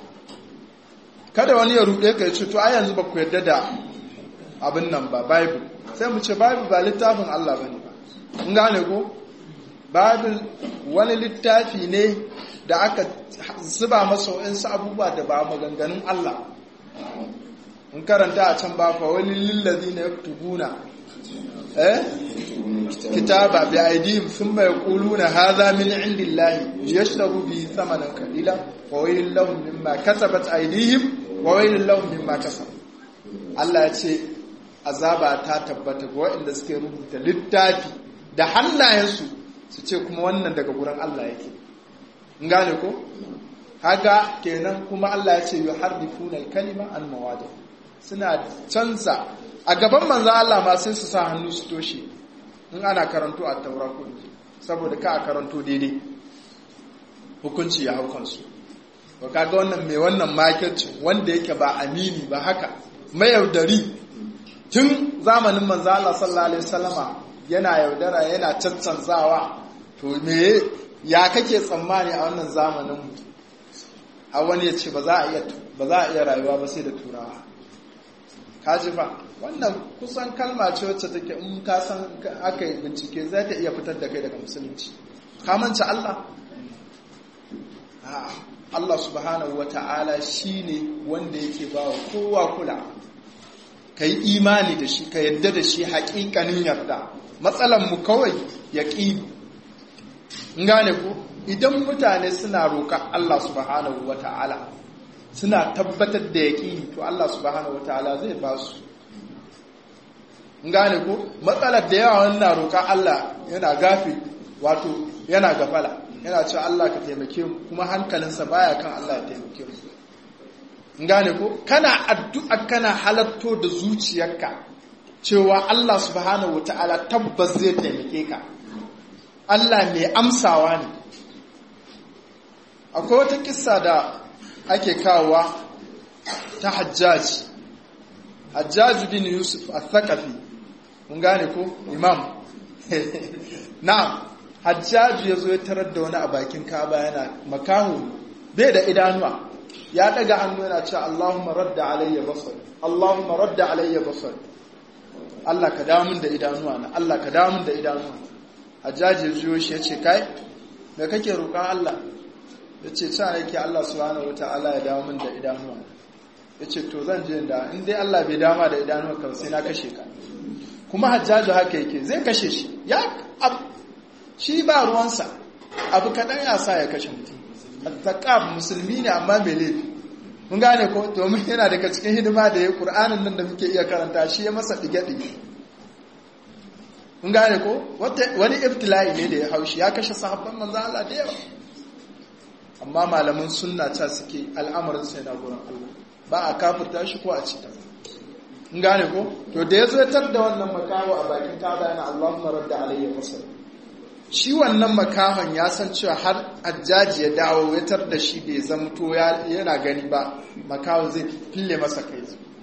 kada wani ya ruɗe ka ya ce to a yanzu ba ku yarda da abin nan ba bible sai mu ce bible ba littafin Allah ba ne ba in gane ko bible wani littafi ne da aka zuba masa wa'insu abubuwa da ba maganganun Allah in karanta a can ba fa wani lillazi na yaktubuna eh kitaba bi aidihim thumma yaquluna hadha min indillahi yashtaru bi thamanan qalila wa waylun lahum mimma kasabat aidihim wa waylun lahum mimma kasabu Allah ya ce azaba ta tabbata ga waɗanda suke rubuta littafi da hannayensu su ce kuma wannan daga gurin Allah yake in gane ko haka kenan kuma Allah ya ce yuharrifuna al-kalima an mawadi suna canza a gaban manzo Allah ma sai su sa hannu su toshe in ana karanto a taura ko saboda ka a karanto daidai hukunci ya hau kansu ba kaga wannan mai wannan makircin wanda yake ba amini ba haka mayaudari tun zamanin manzo Allah sallallahu alaihi wasallama yana yaudara yana caccanzawa to me ya kake tsammani a wannan zamanin mu a wani ya ce ba za a iya ba za a iya rayuwa ba sai da turawa kaji ba wannan kusan kalma ce wacce take in ka san aka yi bincike za ta iya fitar da kai daga musulunci ka manci Allah Allah subhanahu wa ta'ala shi ne wanda yake ba wa kowa kula ka yi imani da shi ka yadda da shi haƙiƙanin yarda mu kawai ya ƙi in gane ku idan mutane suna roƙa Allah subhanahu wa ta'ala suna tabbatar da ya ƙi to Allah subhanahu wa ta'ala zai ba su in gane ku matsalar da yawa wannan roƙa Allah yana gafi wato yana gafala yana cewa Allah ka taimake mu kuma hankalinsa baya kan Allah ya taimake mu in gane ko kana addu'a kana halatto da zuciyarka cewa Allah subhanahu wataala tabbas zai taimake ka Allah mai amsawa ne akwai wata kissa da ake kawowa ta Hajjaj Hajjaj bin Yusuf al-Thaqafi mun gane ko imam na'am hajjaju ya zo ya tarar da wani a bakin kaba yana makahu bai da idanuwa ya daga hannu yana cewa Allahumma radda alayya basar Allahumma radda alayya basar Allah ka damun da idanuwa na Allah ka damun da idanuwa hajjaji ya zo shi ya ce kai me kake roƙon Allah ya ce sa yake Allah subhanahu wataala ya dawo min da idanuwa ya ce to zan je da in dai Allah bai dama da idanuwa kan sai na kashe ka kuma hajjaju haka yake zai kashe shi ya shi ba ruwansa abu kaɗan ya sa ya kashe mutum taƙaf musulmi ne amma mai laifi mun gane ko domin yana daga cikin hidima da ya ƙur'anin nan da muke iya karanta shi ya masa ɗige-ɗige mun gane ko wani iftila'i ne da ya haushi ya kashe sahabban manzan Allah da yawa amma malaman sunna ta suke al'amarin sai na gurin Allah ba a kafirta shi ko a cita in gane ko to da ya zo tar da wannan makaho a bakin kaba yana Allahumma radda alayya basar shi wannan makahon ya san cewa har ajjaji ya dawo ya tar da shi bai zamto yana gani ba makahon zai fille masa kai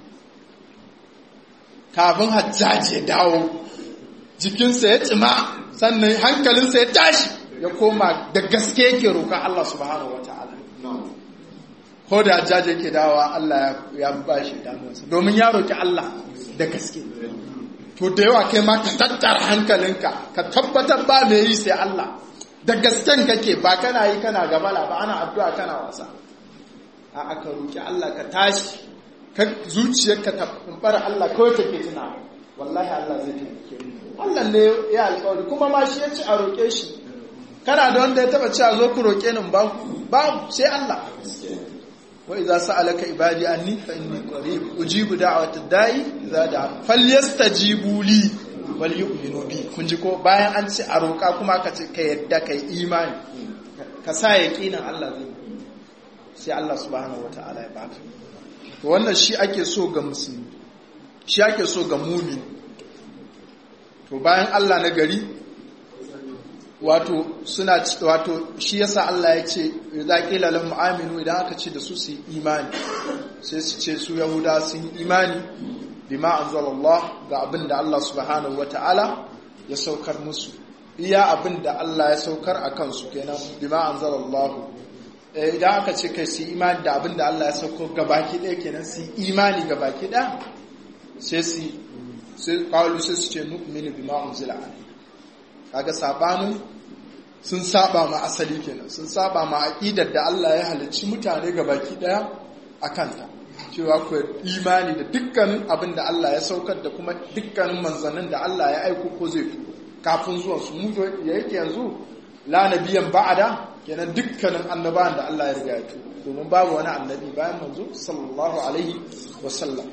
kafin hajjaji ya dawo jikinsa ya tsima sannan hankalinsa ya tashi ya koma da gaske yake roƙa Allah subhanahu wa ta'ala ko da hajjaji yake dawa Allah ya ba shi damuwarsa domin ya roƙi Allah da gaske to da yawa kai ma ka tattara hankalinka ka tabbatar ba mai yi sai Allah da gasken kake ba kana yi kana gabala ba ana addu'a kana wasa a aka roƙi Allah ka tashi ka zuciyarka ta fara Allah kawai take tuna wallahi Allah zai taimake Allah ne ya alƙawari kuma ma shi ya ci a roƙe shi kana da wanda ya taba cewa zo ku roƙe ni ba babu sai Allah wa idza sa'alaka ibadi anni fa inni qarib ujibu da'watad da'i idza da'a falyastajibu li wal yu'minu bi kun ji ko bayan an ce a roƙa kuma ka ce ka yadda kai imani ka sa yaqinin Allah zai sai Allah subhanahu wataala ya baka to wannan shi ake so ga musulmi shi ake so ga mumin to bayan Allah na gari wato suna wato shi yasa Allah ya ce idza qila lahum aminu idan aka ce da su su yi imani sai su ce su yahuda sun yi imani bima anzalallah ga abin da Allah subhanahu wataala ya saukar musu iya abin da Allah ya saukar a kansu kenan bima anzalallah idan aka ce kai su yi imani da abin da Allah ya sauko gabaki ɗaya kenan su yi imani gabaki ɗaya sai su sai kawo sai su ce nu'minu bima unzila alayhi kaga sabanin sun saba ma asali kenan sun saba ma aqidar da Allah ya halicci mutane gabaki ɗaya a kanta cewa ku imani da dukkanin abin da Allah ya saukar da kuma dukkanin manzannin da Allah ya aiko ko zai turo kafin zuwan su mu ya yake yanzu la nabiyan ba'ada kenan dukkanin annabawan da Allah ya riga ya turo domin babu wani annabi bayan manzo sallallahu alaihi wa sallam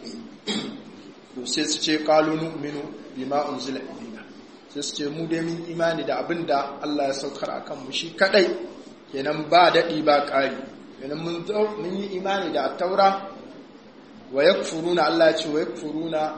to sai su ce qalu nu'minu bima unzila ilayna sai su ce mu dai mun imani da abin da Allah ya saukar akan mu shi kadai kenan ba dadi ba ƙari kenan mun mun yi imani da taura wa yakfuruna Allah ya ce wa yakfuruna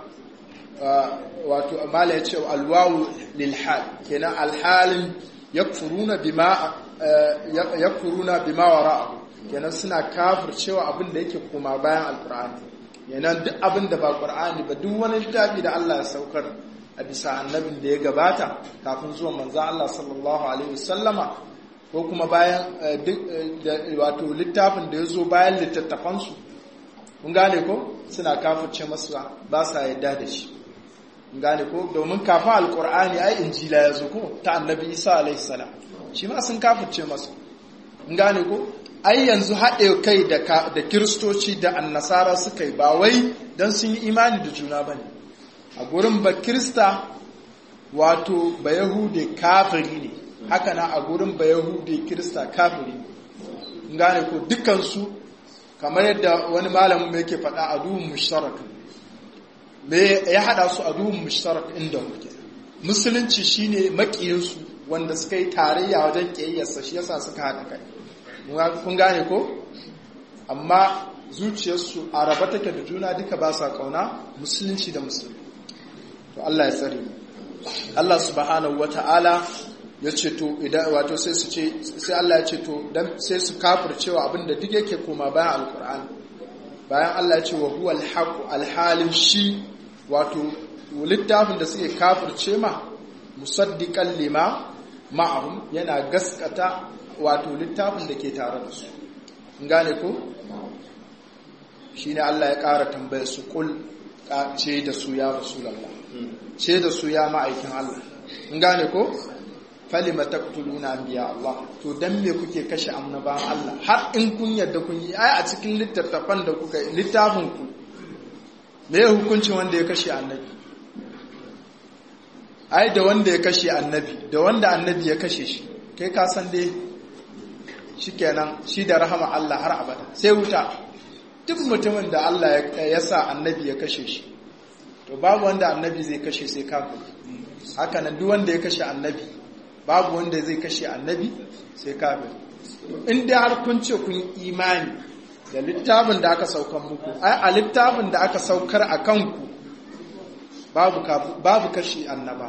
wato amala ya ce alwawu lil hal kenan alhalin yakfuruna bima yakfuruna bima wara'ahu kenan suna kafircewa abin da yake koma bayan alqur'ani kenan duk abin da ba qur'ani ba duk wani littafi da Allah ya saukar a bisa annabin da ya gabata kafin zuwa manzo Allah sallallahu alaihi wasallama ko kuma bayan wato littafin da ya zo bayan littattafansu kun gane ko suna kafirce masa ba sa yadda da shi kun gane ko domin kafin alkur'ani ai injila ya zo ko ta annabi isa alaihi salam shi ma sun kafirce masa kun gane ko ai yanzu haɗe kai da kiristoci da annasara suka yi ba wai don sun yi imani da juna ba ne a gurin ba kirista wato ba yahude kafiri ne haka na a gurin ba yahude kirista kafiri gane ko dukansu kamar yadda wani malamin mai ke faɗa a duhun mushtarak me ya haɗa su a duhun mushtarak inda muke musulunci shine makiyinsu wanda suka yi tarayya wajen ƙiyayyarsa shi yasa suka haɗa kai kun gane ko amma zuciyarsu a raba take da juna duka ba sa kauna musulunci da musulmi to Allah ya tsare Allah subhanahu wata'ala ya ce to idan wato sai su ce sai Allah ya ce to dan sai su kafircewa abinda duk yake koma bayan alqur'ani bayan Allah ya ce wa huwal haqu alhalin shi wato littafin da suke kafirce ma musaddiqan lima ma'ahum yana gaskata wato littafin da ke tare da su gane ko shine Allah ya ƙara tambayar su kul ce da su ya rasulullah ce da su ya ma'aikin Allah gane ko falima taqtuluna anbiya Allah to dan me kuke kashe annabawan Allah har in kun yadda kun yi ai a cikin littattafan da kuka littafin ku me ya hukunci wanda ya kashe annabi ai da wanda ya kashe annabi da wanda annabi ya kashe shi kai ka san dai shikenan shi da rahama Allah har abada sai wuta duk mutumin da Allah ya sa annabi ya kashe shi to babu wanda annabi zai kashe sai kafin haka nan duk wanda ya kashe annabi babu wanda zai kashe annabi sai kafin in dai har kun ce kun imani da littafin da aka saukar muku ai a littafin da aka saukar a kanku babu babu kashi annaba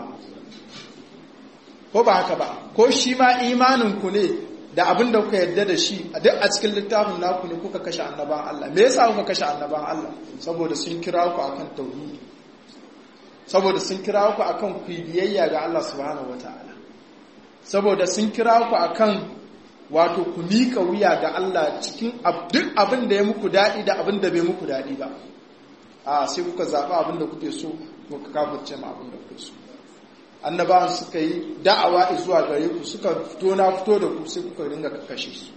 ko ba haka ba ko shi ma imanin ku ne da abin da kuka yarda da shi a duk a cikin littafin naku ne kuka kashe annaban Allah me yasa kuka kashe annaban Allah saboda sun kira ku akan tauhidi saboda sun kira ku akan ku biyayya ga Allah subhanahu wataala saboda sun kira ku akan wato ku mika wuya ga Allah cikin duk abin da ya muku daɗi da abin da bai muku daɗi ba a sai kuka zaɓi abin da kuke so kuka kafirce ma abin da kuke so annabawan suka yi da'awa zuwa gare ku suka fito na fito da ku sai kuka ringa kashe su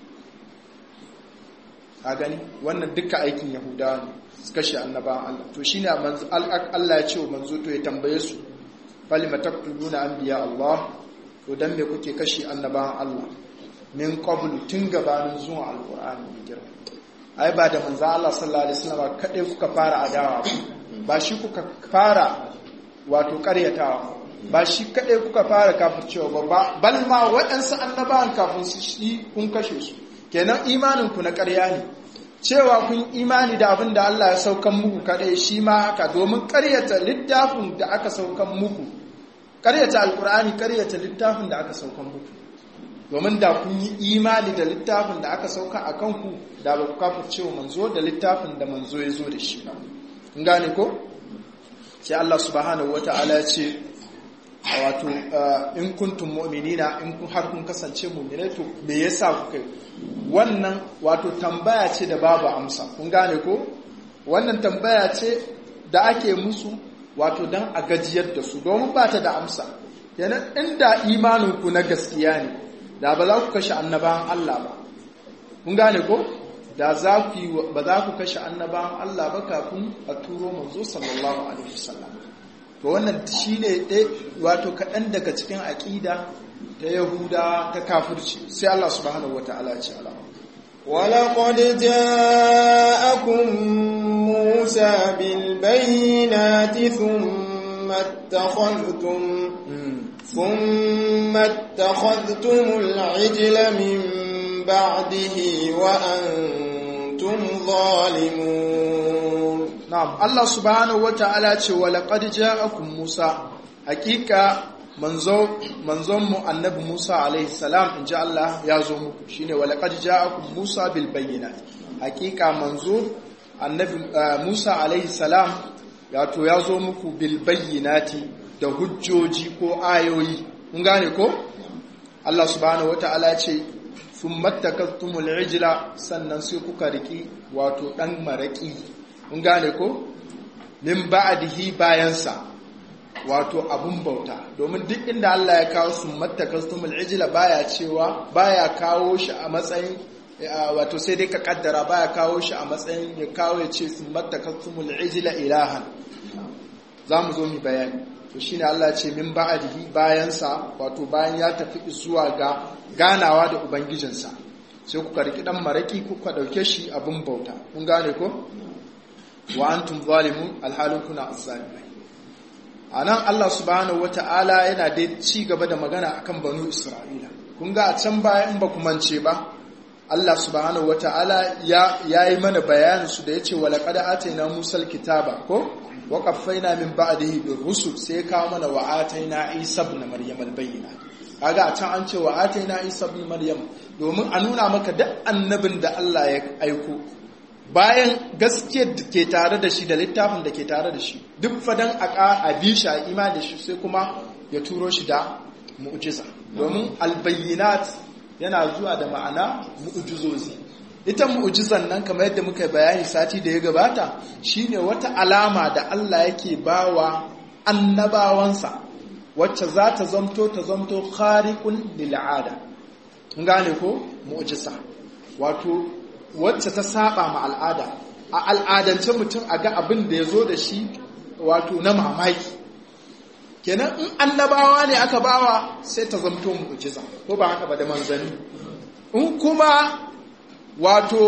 a gani wannan duka aikin yahudawa ne su kashe annabawan Allah to shine Allah ya ce wa manzo to ya tambaye su falima taqtuluna anbiya Allah to dan me kuke kashe annabawan Allah min qabl tun gabanin zuwa alqur'ani mai girma ai ba da manzo Allah sallallahu alaihi wasallam kadai kuka fara adawa ba shi kuka fara wato karyatawa ba shi kadai kuka fara kafircewa ba bal ma waɗansu annabawan kafin su shi kun kashe su kenan imanin ku na ƙarya ne cewa kun imani da abin da Allah ya saukan muku kadai shi ma haka domin ƙaryata littafin da aka saukan muku ƙaryata alkur'ani ƙaryata littafin da aka saukan muku domin da kun yi imani da littafin da aka sauka a kanku da ba ku kafirce wa manzo da littafin da manzo ya zo da shi ba kun gane ko sai Allah subhanahu wata'ala ya ce wato in kuntum mu'minina in kun har kun kasance mu'minai to me yasa kuka wannan wato tambaya ce da babu amsa kun gane ko wannan tambaya ce da ake musu wato dan a gajiyar da su domin ba ta da amsa kenan inda imanin ku na gaskiya ne da ba za ku kashe annabawan Allah ba kun gane ko da za ku ba za ku kashe annabawan Allah ba kafin a turo manzo sallallahu alaihi wasallam to wannan shine ɗaya wato kaɗan daga cikin aƙida ta yahuda ta kafirci sai Allah subhanahu wata'ala ya ce alama ولقد جاءكم موسى بالبينات ثم اتخذتم ثم اتخذتم العجل من بعده وأنتم ظالمون na'am Allah subhanahu wata'ala ce wa laqad ja'akum Musa hakika manzo manzon mu annabi Musa alaihi salam inji Allah ya zo muku shine wa laqad ja'akum Musa bil bayyinat hakika manzo annabi Musa alaihi salam wato ya zo muku bil bayyinati da hujjoji ko ayoyi kun gane ko Allah subhanahu wata'ala ce thumma takattumul ijla sannan sai kuka riki wato dan maraki mun gane ko min ba'dihi bayansa wato abun bauta domin duk inda Allah ya kawo summatta kastumul ijla baya cewa baya kawo shi a matsayin wato sai dai ka kaddara baya kawo shi a matsayin ya kawo ya ce summatta kastumul ijla ilahan zamu zo mu bayani to shine Allah ya ce min ba'dihi bayansa wato bayan ya tafi zuwa ga ganawa da ubangijinsa sai kuka riki dan maraki kuka dauke shi abun bauta kun gane ko wa antum zalimun alhalin kuna azzalimai anan Allah subhanahu wata'ala yana da ci gaba da magana akan banu Isra'ila kun ga a can baya in ba ku mance ba Allah subhanahu wata'ala ya yayi mana bayanin su da yace wa laqad atayna musal kitaba ko wa qaffayna min ba'dihi bir rusul sai kawo mana wa atayna isa ibn maryam al bayyinat kaga a can an ce wa atayna isa ibn maryam domin a nuna maka duk annabin da Allah ya aiko bayan gaskiyar da ke tare da shi da littafin da ke tare da shi duk fadan a bisha a ima da shi sai kuma ya turo shi da mu'jiza domin albayyinat yana zuwa da ma'ana mu'jizozi ita mu'jizan nan kamar yadda muka bayani sati da ya gabata shine wata alama da Allah yake bawa annabawansa wacce za ta zamto ta zamto khariqun lil'ada gane ko mu'jiza wato wacce ta saba ma al'ada a al'adance mutum a ga abin da ya zo da shi wato na mamaki kenan in annabawa ne aka bawa sai ta zamto mu'jiza ko ba haka ba da manzanni in kuma wato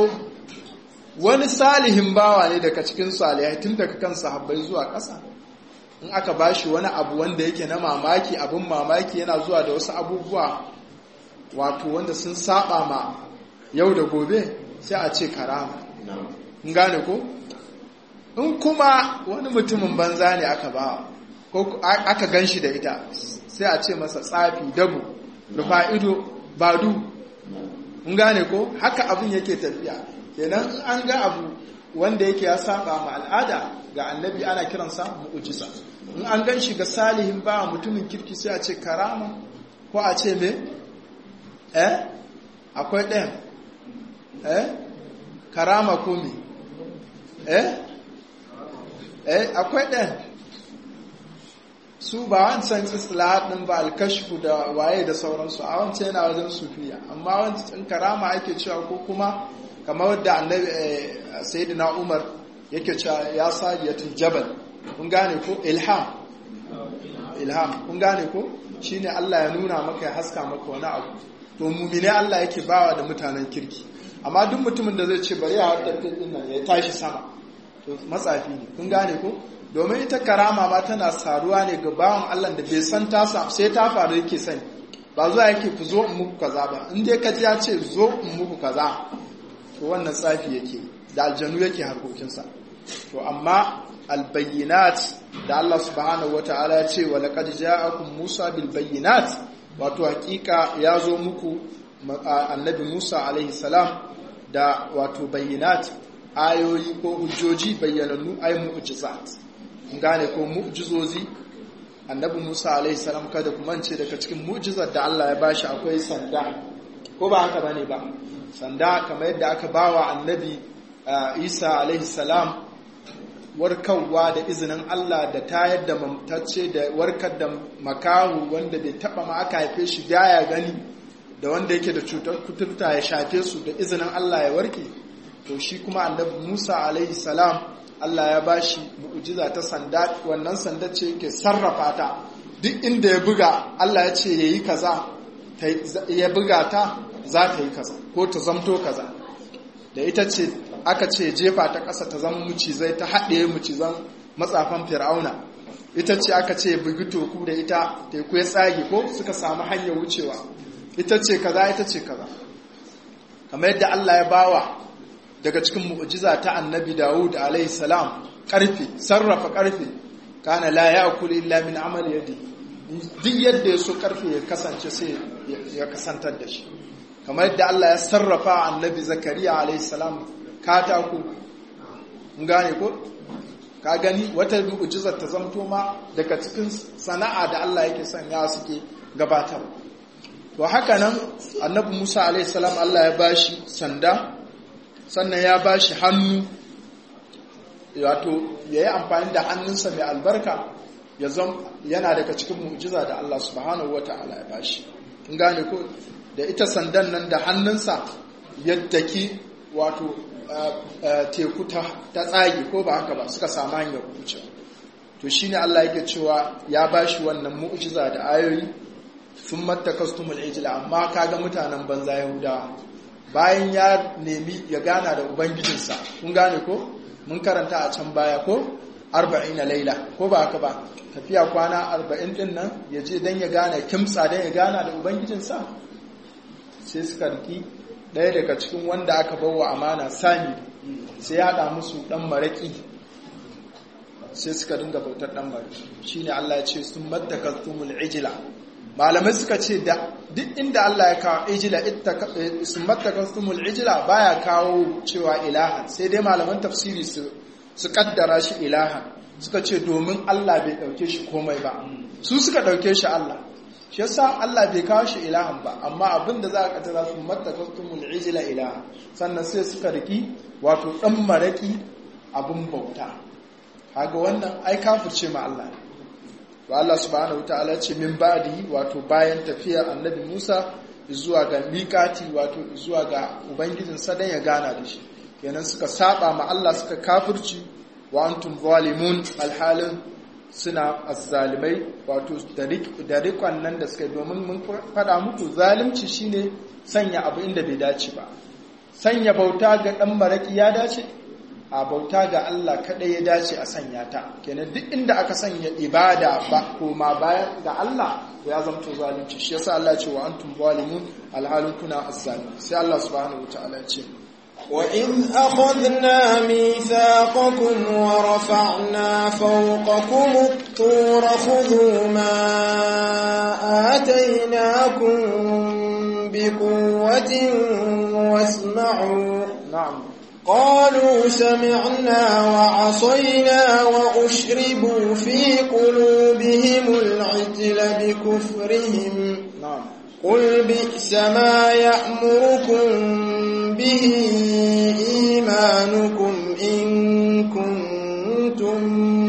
wani salihin bawa ne daga cikin salihai tun daga kan sahabbai zuwa ƙasa in aka bashi wani abu wanda yake na mamaki abin mamaki yana zuwa da wasu abubuwa wato wanda sun saba ma yau da gobe sai a ce karama in gane ko in kuma wani mutumin banza ne aka ba ko aka gan shi da ita sai a ce masa tsafi dabu rufa ido badu in gane ko haka abin yake tafiya kenan an ga abu wanda yake ya saba ma al'ada ga annabi ana kiransa mu'ujiza in an gan shi ga salihin ba mutumin kirki sai a ce karama ko a ce me eh akwai ɗayan eh karama ko me eh eh akwai ɗayan su ba wancan islahat ɗin ba alkashfu da waye da sauransu a wancan yana wajen sufiya amma wancan karama ake cewa ko kuma kamar da annabi sayyidina umar yake cewa ya sadiyatul jabal kun gane ko ilham ilham kun gane ko shine Allah ya nuna maka ya haska maka wani abu to mumine Allah yake bawa da mutanen kirki amma duk mutumin da zai ce bari ya haɗa din nan ya tashi sama to matsafi ne kun gane ko domin ita karama ma tana saruwa ne ga bawan Allah da bai san ta sai ta faru yake sani ba zuwa yake ku zo in muku kaza ba in dai ka ji ya ce zo in muku kaza to wannan tsafi yake da aljanu yake harkokinsa to amma albayyinat da Allah subhanahu wata'ala ya ce wa laqad ja'akum Musa bil bayyinat wato hakika ya zo muku annabi Musa alaihi salam da wato bayyinat ayoyi ko hujjoji bayyanannu ay mu'jizat gane ko mu'jizozi annabi Musa alaihi salam kada ku mance daga cikin mu'jizar da Allah ya bashi akwai sanda ko ba haka bane ba sanda kamar yadda aka bawa annabi Isa alaihi salam warkarwa da izinin Allah da tayar da mamtacce da warkar da makahu wanda bai taba ma aka haife shi ya gani da wanda yake da cutar kuturta ya shafe su da izinin Allah ya warke to shi kuma annabi Musa alaihi salam Allah ya bashi mu'jiza ta sanda wannan sanda ce yake sarrafa ta duk inda ya buga Allah ya ce yayi kaza ya buga ta za ta yi kaza ko ta zamto kaza da ita ce aka ce jefa ta ƙasa ta zama mucizai ta haɗe mucizan matsafan fir'auna ita ce aka ce bugi toku da ita teku ya tsage ko suka samu hanyar wucewa ita ce kaza ita ce kaza kamar yadda Allah ya bawa daga cikin mu'jiza ta annabi Dawud alaihi salam karfe sarrafa karfe kana la ya'kulu illa min amali yadi duk yadda ya so karfe ya kasance sai ya kasantar da shi kamar yadda Allah ya sarrafa annabi Zakariya alaihi salam katako gane ko ka gani wata mu'jizar ta zamto ma daga cikin sana'a da Allah yake sanya suke gabatar to haka nan annabi Musa alaihi salam Allah ya bashi sanda sannan ya bashi hannu wato yayi amfani da hannunsa mai albarka ya zam yana daga cikin mu'jiza da Allah subhanahu wataala ya bashi kun gane ko da ita sandan nan da hannunsa yaddaki wato teku ta tsage ko ba haka ba suka samu hanyar wuce to shine Allah yake cewa ya bashi wannan mu'jiza da ayoyi sun mattakastumul ijla amma kaga mutanen banza yahudawa bayan ya nemi ya gana da ubangijinsa kun gane ko mun karanta a can baya ko 40 laila ko ba haka ba tafiya kwana 40 din nan ya je dan ya gane kimtsa dan ya gana da ubangijinsa sai suka riki ɗaya daga cikin wanda aka bawa amana sami sai ya haɗa musu ɗan maraƙi sai suka dinga bautar ɗan maraƙi shi ne Allah ya ce sun mattakastumul ijila malamai suka ce da duk inda Allah ya kawo ijila sun mattakastumul ijila baya kawo cewa ilahan sai dai malaman tafsiri su kaddara shi ilahan suka ce domin Allah bai ɗauke shi komai ba su suka ɗauke shi Allah shi yasa Allah bai kawo shi ilahan ba amma abin da za a katara su mattakastumul ijla ilaha sannan sai suka riki wato dan maraki abin bauta kaga wannan ai kafirce ma Allah to Allah subhanahu wataala ce min ba'di wato bayan tafiyar annabi Musa zuwa ga miƙati wato zuwa ga ubangijin sa dan ya gana da shi kenan suka saba ma Allah suka kafirci wa antum zalimun alhalin suna azzalimai wato da rikon nan da suka yi domin mun faɗa muku zalimci shine sanya abu inda bai dace ba sanya bauta ga ɗan maraƙi ya dace a bauta ga Allah kaɗai ya dace a sanya ta kenan duk inda aka sanya ibada ba koma bayan ga Allah ya zamto zalunci shi yasa Allah ce wa antum zalimun alhalin kuna azzalimin sai Allah subhanahu wataala ya ce وإذ أخذنا ميثاقكم ورفعنا فوقكم الطور خذوا ما آتيناكم بقوة واسمعوا na'am قالوا سمعنا وعصينا وأشربوا في قلوبهم العجل بكفرهم na'am قل بئس ما يأمركم به إيمانكم إن كنتم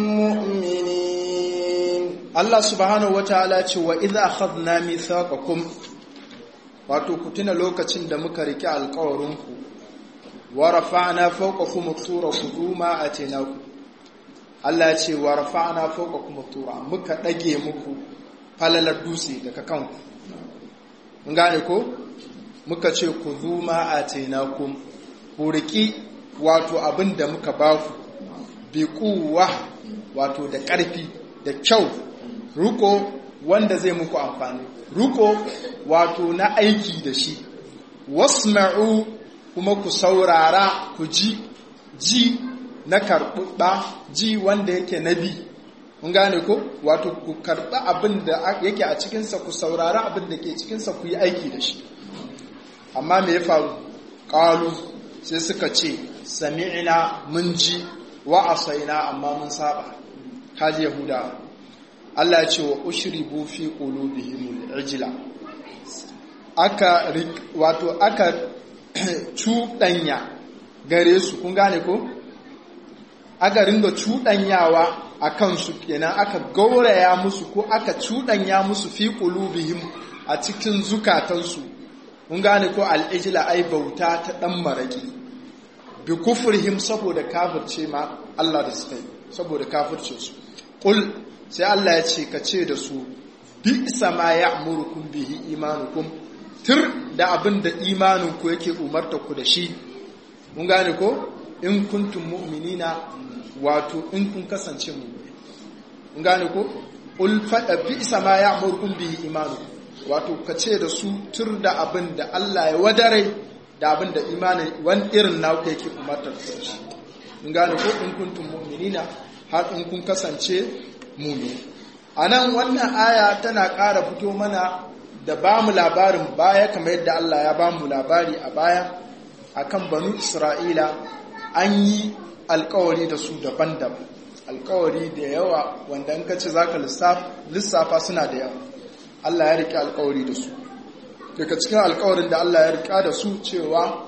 مؤمنين Allah subhanahu wataala ce wa idza akhadna mithaqakum wato ku tuna lokacin da muka rike alƙawarinku wa rafa'na fawqakum at-tura khuduma atinaku Allah ya ce wa rafa'na fawqakum at-tura muka dage muku falalar dutse daga kanku mun gane ko muka ce ku zuma atinakum ku riki wato abin da muka baku bi kuwa wato da ƙarfi da kyau ruko wanda zai muku amfani ruko wato na aiki da shi wasma'u kuma ku saurara ku ji ji na karɓuɓɓa ji wanda yake nabi mun gane ko wato ku karɓi abin da yake a cikinsa ku saurara abin da ke cikinsa ku yi aiki da shi amma me ya faru ƙalu sai suka ce sami'ina mun ji wa asaina amma mun saba kaji yahuda Allah ya ce wa ushribu fi qulubihim al-ijla aka wato aka cuɗanya gare su kun gane ko aka ringa cuɗanyawa a kansu kenan aka gauraya musu ko aka cuɗanya musu fi qulubihim a cikin zukatansu kun gane ko al-ijla ai bauta ta dan maraki bi kufrihim saboda kafirce ma Allah da suka yi saboda kafirce su qul sai Allah ya ce ka ce da su bi sama ya'murukum bihi imanukum tir da abin da imanin ku yake umarta ku da shi mun gane ko in kuntum mu'minina wato in kun kasance mu'mini mun gane ko qul fa bi sama ya'murukum bihi imanukum wato ka ce da su tur da abin da Allah ya wadare da abin da imanin wani irin nauka yake umartar da shi in gane ko in kuntum mu'minina har in kun kasance mumini a nan wannan aya tana ƙara fito mana da ba mu labarin baya kamar yadda Allah ya ba mu labari a baya akan banu Isra'ila an yi alkawari da su daban-daban alkawari da yawa wanda in ka ce za ka lissafa suna da yawa Allah ya riƙe alkawari da su daga cikin alkawarin da Allah ya riƙa da su cewa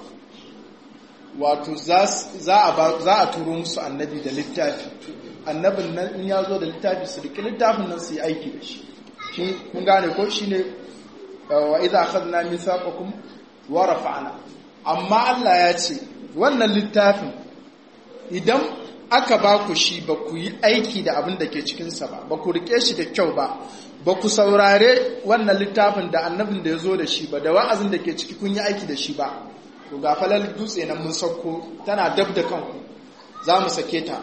wato za a turo musu annabi da littafi annabin nan in ya zo da littafi su riƙe littafin nan su yi aiki da shi kun gane ko shi ne wa idza akhadna mithaqakum wa rafa'na amma Allah ya ce wannan littafin idan aka ba ku shi ba ku yi aiki da abin da ke cikinsa ba ba ku riƙe shi da kyau ba ba ku saurare wannan littafin da annabin da ya zo da shi ba da wa'azin da ke ciki kun yi aiki da shi ba to ga falal dutse nan mun sauko tana dab da kanku za mu sake ta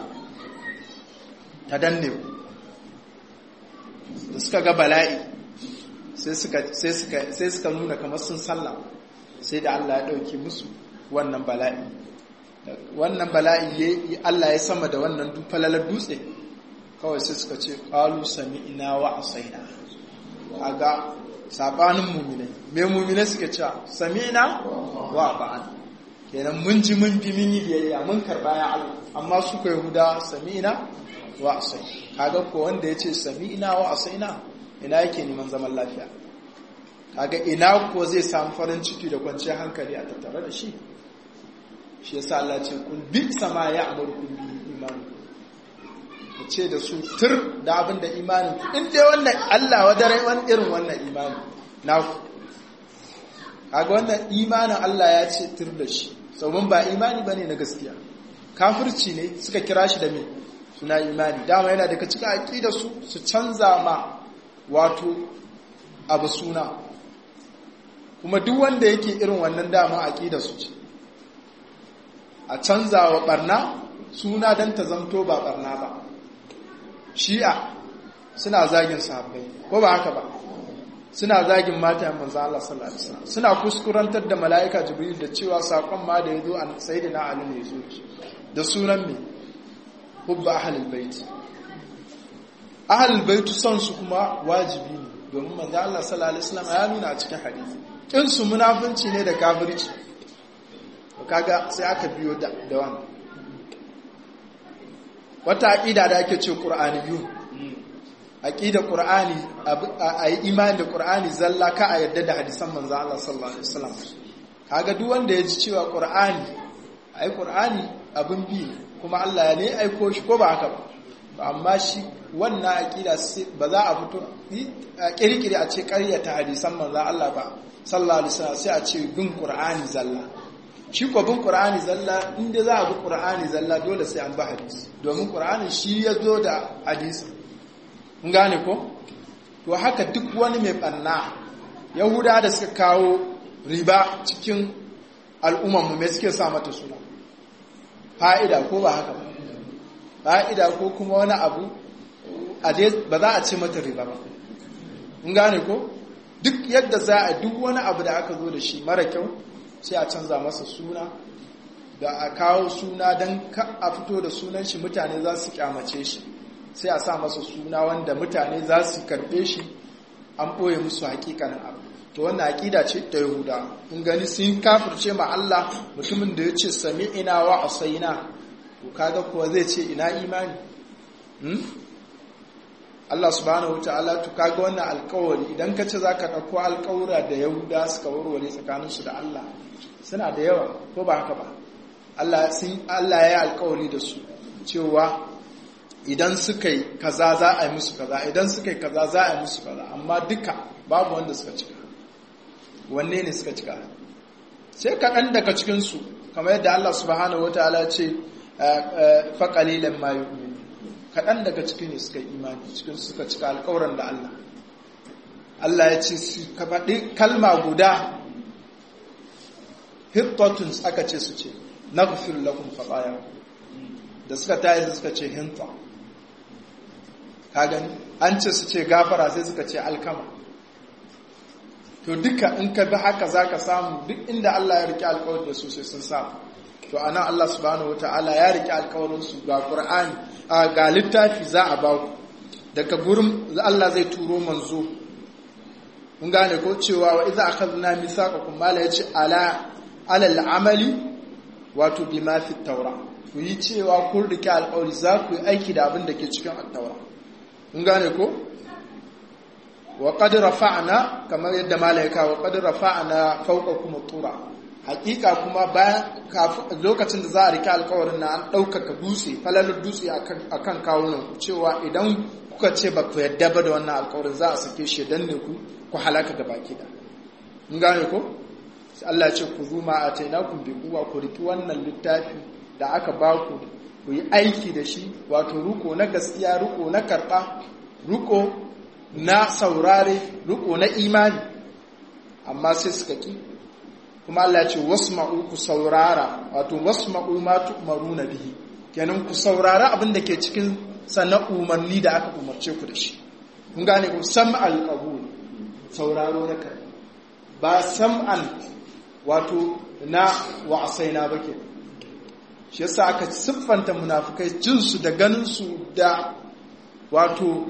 ta danne ku da suka ga bala'i sai suka nuna kamar sun sallah sai da Allah ya ɗauki musu wannan bala'i wannan bala'i Allah ya sama da wannan falalar dutse kawai sai suka ce ƙalu sami ina wa asaina a ga saɓanin mummune mai mummune suka ce sami ina wa ba'an kenan mun ji mun bi mun yi biyayya mun karɓa ya Allah amma suka yahuda sami ina wa asai kaga ko wanda ya ce sami ina wa asaina ina yake neman zaman lafiya kaga ina ko zai samu farin ciki da kwanciyar hankali a tattare da shi shi yasa Allah ce kun bi sama ya amurku bi imani ku ce da su tur da abin da imanin ku in dai wannan Allah wa dare wani irin wannan imani na ku kaga wannan imanin Allah ya ce tur da shi sauran ba imani bane na gaskiya kafirci ne suka kira shi da me suna imani dama yana daga cikin aqida su su canza ma wato abu suna kuma duk wanda yake irin wannan dama aqida su ce a canza wa barna suna don ta zamto ba barna ba shi'a suna zagin sahabbai ko ba haka ba suna zagin mata yan manzo Allah sallallahu alaihi wasallam suna kuskurantar da mala'ika jibril da cewa sakon ma da yazo an sayyidina ali ne yazo da sunan me hubba ahlul bait ahlul bait son su kuma wajibi ne domin manzo Allah sallallahu alaihi wasallam ya nuna a cikin hadisi kin su munafunci ne da kafirci kaga sai aka biyo da da wannan wata aqida da ake ce qur'aniyun aqida qur'ani a yi imani da qur'ani zalla ka a yadda da hadisan manzo Allah sallallahu alaihi wasallam kaga duk wanda ya ji cewa qur'ani ai qur'ani abin bi kuma Allah ya ne aiko shi ko ba haka ba amma shi wannan aqida ba za a fito kirkire a ce ƙaryata hadisan manzo Allah ba sallallahu alaihi wasallam sai a ce bin qur'ani zalla shi ko bin qur'ani zalla inda za a bi qur'ani zalla dole sai an bi hadisi domin qur'ani shi ya zo da hadisi gane ko to haka duk wani mai banna yahuda da suka kawo riba cikin al'ummarmu mai suke sa mata suna fa'ida ko ba haka ba fa'ida ko kuma wani abu ba za a ce mata riba ba gane ko duk yadda za a duk wani abu da aka zo da shi mara kyau sai a canza masa suna da a kawo suna don a fito da sunan shi mutane za su kyamace shi sai a sa masa suna wanda mutane za su karbe shi an ɓoye musu hakikanin abu to wannan aƙida ce ta yahuda in gani sun kafirce ma Allah mutumin da ya ce sami ina wa asaina to kaga kuwa zai ce ina imani Allah subhanahu wataala to kaga wannan alƙawari idan ka ce zaka ɗauko alƙawura da yahuda suka warware tsakaninsu da Allah suna da yawa ko ba haka ba Allah sun Allah ya yi alƙawari da su cewa idan suka yi kaza za a yi musu kaza idan suka yi kaza za a yi musu kaza amma duka babu wanda suka cika wanne ne suka cika sai kaɗan daga cikinsu kamar yadda Allah subhanahu wataala ce faƙalilan ma yu'min kaɗan daga cikin ne suka yi imani cikin suka cika alƙawuran da Allah Allah ya ce su ka faɗi kalma guda hittatun aka ce su ce naghfir lakum khatayakum da suka tayi suka ce hinta ka gani an ce su ce gafara sai suka ce alkama to duka in ka bi haka za ka samu duk inda Allah ya riƙe alkawar da su sai sun samu to ana Allah subhanahu ta'ala ya riƙe alkawarinsu ga ƙur'ani ga littafi za a baku daga gurin Allah zai turo manzo mun gane ko cewa wa idza akhadna mithaqakum mala yace ala alal amali wato bima fi tawra ku yi cewa kun riƙe alkawari za ku yi aiki da abin da ke cikin at-taura mun gane ko wa qad rafa'na kamar yadda malaika wa qad rafa'na fawqakum tura hakika kuma bayan lokacin da za a rike alkawarin na an ɗaukaka dutse falalar dutse akan kawunan ku cewa idan kuka ce ba ku yadda ba da wannan alkawarin za a sake shi dan ne ku ku halaka ga baki da mun gane ko Allah ya ce ku zuma a tainakum bi kuwa ku riki wannan littafi da aka ba ku ku yi aiki da shi wato ruko na gaskiya ruko na karɓa ruko na saurare ruko na imani amma sai suka ki kuma Allah ya ce wasma'u ku saurara wato wasma'u ma tu'maruna bihi kenan ku saurara abin da ke cikin sannan umarni da aka umarce ku da shi kun gane ku sam'al qabul sauraro na kai ba sam'an wato na wa'asaina ba ke shi yasa aka siffanta munafukai jinsu da ganinsu da wato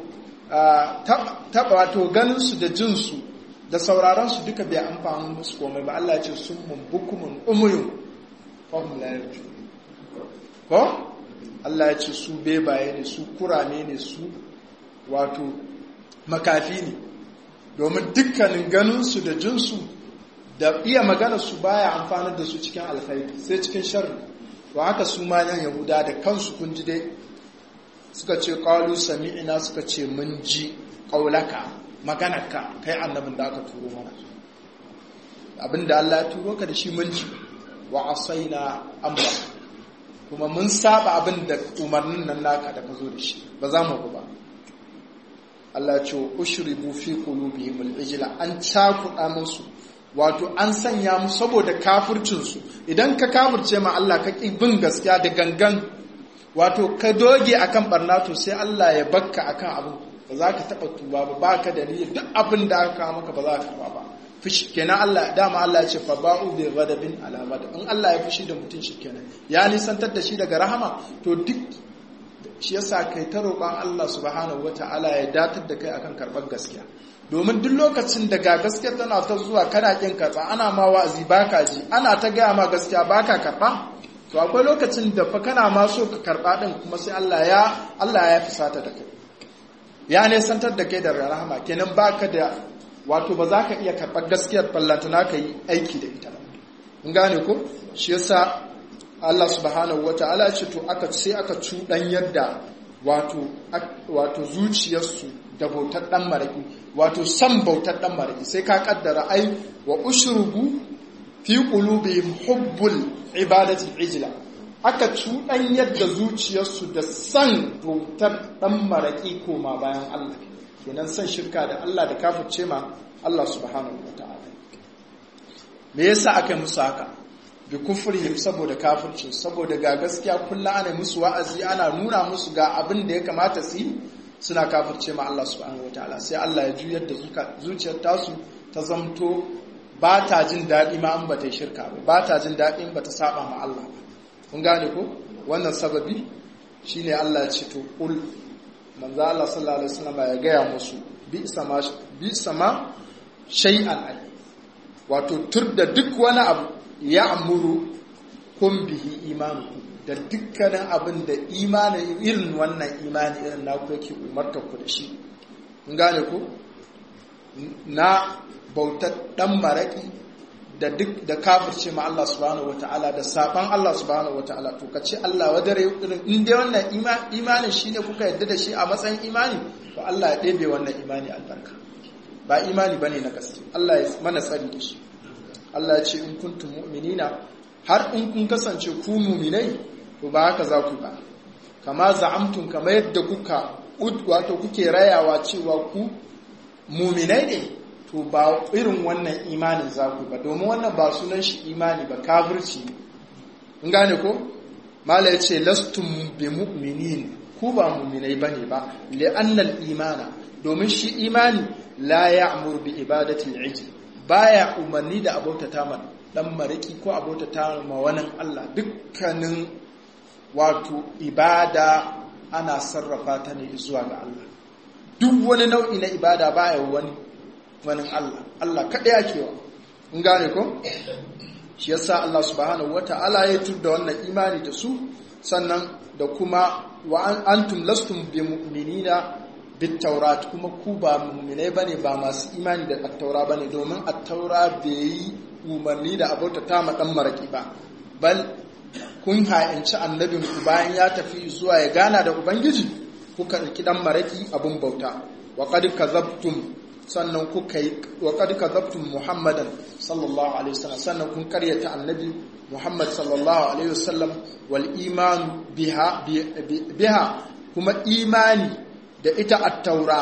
taba wato ganinsu da jinsu da sauraronsu duka bai amfani musu komai ba Allah ce sun mun bukumun umuyun fahim la yarju ko Allah ya ce su bebaye ne su kurame ne su wato makafi ne domin dukkanin ganinsu da jinsu da iya magana su baya amfani da su cikin alkhairi sai cikin sharri to haka su ma yan yahuda da kansu kun ji dai suka ce qalu sami'na suka ce mun ji qaulaka maganarka kai annabin da aka turo mana abinda Allah ya turo ka da shi mun ji wa asaina amra kuma mun saba abin da umarnin nan naka da ka zo da shi ba za mu ba Allah ya ce ushribu fi qulubihim al-ijla an cakuɗa musu wato an sanya mu saboda kafircinsu idan ka kafirce ma Allah ka ƙi bin gaskiya da gangan wato ka doge akan barna to sai Allah ya bakka akan abin ba za ka taba tuba ba ba ka da niyyar duk abin da aka kawo maka ba za ka ba fushi kenan Allah dama Allah ya ce fa ba'u bi ghadabin ala in Allah ya fushi da mutum shi kenan ya nisantar da shi daga rahama to duk shi yasa kai ta roƙon Allah subhanahu wata'ala ya datar da kai akan karɓar gaskiya domin duk lokacin da ga gaskiya tana ta zuwa kana kin katsa ana ma wa'azi baka ji ana ta gaya ma gaskiya baka karɓa to akwai lokacin da fa kana ma so ka karɓa din kuma sai Allah ya Allah ya fisata da kai ya ne santar da kai da rahama kenan baka da wato ba za ka iya karɓar gaskiyar ballantana ka yi aiki da ita in gane ko shi yasa Allah subhanahu wata'ala ce to aka sai aka cuɗan yadda wato wato zuciyarsu da bautar ɗan maraƙi wato san bautar ɗan maraƙi sai ka kaddara ai wa ushrubu fi qulubihim hubbul ibadati ijla aka cuɗan yadda zuciyarsu da san bautar ɗan maraƙi koma bayan Allah kenan san shirka da Allah da kafirce ma Allah subhanahu wata'ala me yasa aka musu haka bi kufrihim saboda kafirci saboda ga gaskiya kullu ana musu wa'azi ana nuna musu ga abin da ya kamata su yi suna kafirce ma Allah subhanahu wataala sai Allah ya juyar da zuciyar tasu ta zamto ba ta jin daɗi ma an bata shirka ba ba ta jin daɗi ba ta saba ma Allah ba kun gane ko wannan sababi shine Allah ya ce to kul manzo Allah sallallahu alaihi wasallam ya gaya musu bi sama bi sama shay'an ai wato tur da duk wani abu ya amuru kun bihi imanu da dukkanin abin da imani irin wannan imani irin na ku yake umarta ku da shi in gane ku na bautar dan maraki da duk da kafirce ma Allah subhanahu wataala da saban Allah subhanahu wataala to kace Allah wadare irin in dai wannan imani shine kuka yadda da shi a matsayin imani to Allah ya ɗebe wannan imani albarka ba imani bane na gaske Allah ya mana tsari da shi Allah ya ce in kuntum mu'minina har in kun kasance ku mu'minai to ba haka za ku ba kama za'amtum kama yadda kuka wato kuke rayawa cewa ku mu'minai ne to ba irin wannan imanin za ku ba domin wannan ba sunan shi imani ba kafirci in gane ko mala ya ce lastum bi mu'minin ku ba mu'minai bane ba li'annal imana domin shi imani la ya'mur bi ibadati al-ijl baya umarni da abautata ma dan mariki ko abautata ma wani Allah dukkanin wato ibada ana sarrafa ta ne zuwa ga Allah duk wani nau'i na ibada baya wani wani Allah Allah kaɗai ake wa in gane ko shi yasa Allah subhanahu wata'ala ya tudda wannan imani da su sannan da kuma wa antum lastum bi mu'minina bitaurat kuma ku ba muminai bane ba masu imani da attaura bane domin attaura bai yi umarni da abota ta ma dan maraki ba bal kun ha'inci annabin ku bayan ya tafi zuwa ya gana da ubangiji kuka ɗauki dan maraki abun bauta wa qad kazabtum sannan kuka yi wa qad kazabtum muhammadan sallallahu alaihi wasallam sannan kun karyata annabi muhammad sallallahu alaihi wasallam wal iman biha biha kuma imani da ita attaura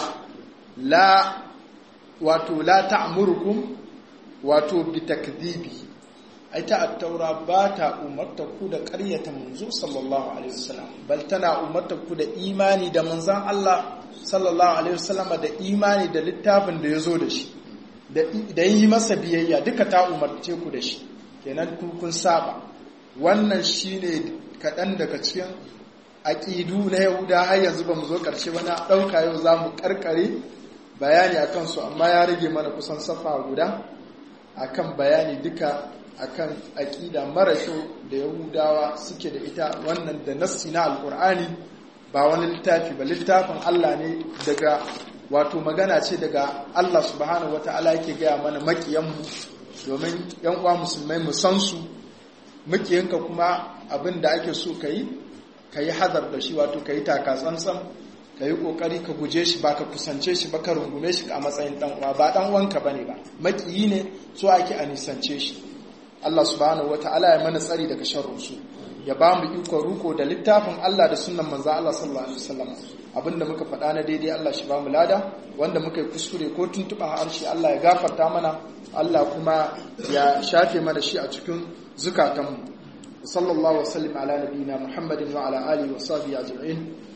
la wato la ta'murukum wato bi takdhibi ita attaura ba ta umarta ku da ƙaryata manzo sallallahu alaihi wasallam bal tana umarta ku da imani da manzon Allah sallallahu alaihi wasallam da imani da littafin da yazo da shi da yi masa biyayya duka ta umarce ku da shi kenan kun saba wannan shine kaɗan daga cikin aƙidu na yahuda har yanzu ba mu zo ƙarshe ba na ɗauka yau za mu ƙarƙare bayani a kansu amma ya rage mana kusan safa guda a kan bayani duka a kan aƙida mara kyau da yahudawa suke da ita wannan da nassi na alƙur'ani ba wani littafi ba littafin allah ne daga wato magana ce daga allah subhanahu wata'ala yake gaya mana maƙiyanmu domin yan uwa musulmai mu san su maƙiyanka kuma abin da ake so ka yi ka yi hazar da shi wato ka yi taka tsantsan ka yi ƙoƙari ka guje shi ba ka kusance shi ba ka rungume shi a matsayin ɗan'uwa ba ɗan'uwanka ba ne ba maƙiyi ne so ake a nisance shi Allah subhanahu wa ta'ala ya mana tsari daga sharrunsu ya ba mu iko ruko da littafin Allah da sunan manzo Allah sallallahu alaihi wasallam abinda muka faɗa na daidai Allah shi ba mu lada wanda muka yi kuskure ko tuntuɓa harshe Allah ya gafarta mana Allah kuma ya shafe mana shi a cikin zukatanmu sallallahu wasallim ala nabiyina muhammadin wa ala alihi wa sahbihi ajma'in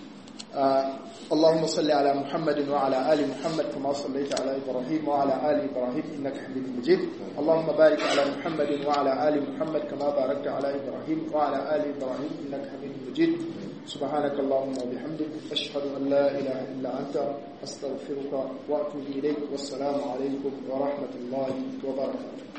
اللهم صل على محمد وعلى آل محمد كما صليت على إبراهيم وعلى آل إبراهيم إنك حميد مجيد اللهم بارك على محمد وعلى آل محمد كما باركت على إبراهيم وعلى آل إبراهيم إنك حميد مجيد سبحانك اللهم وبحمدك أشهد أن لا إله إلا أنت أستغفرك وأتوب إليك والسلام عليكم ورحمة الله وبركاته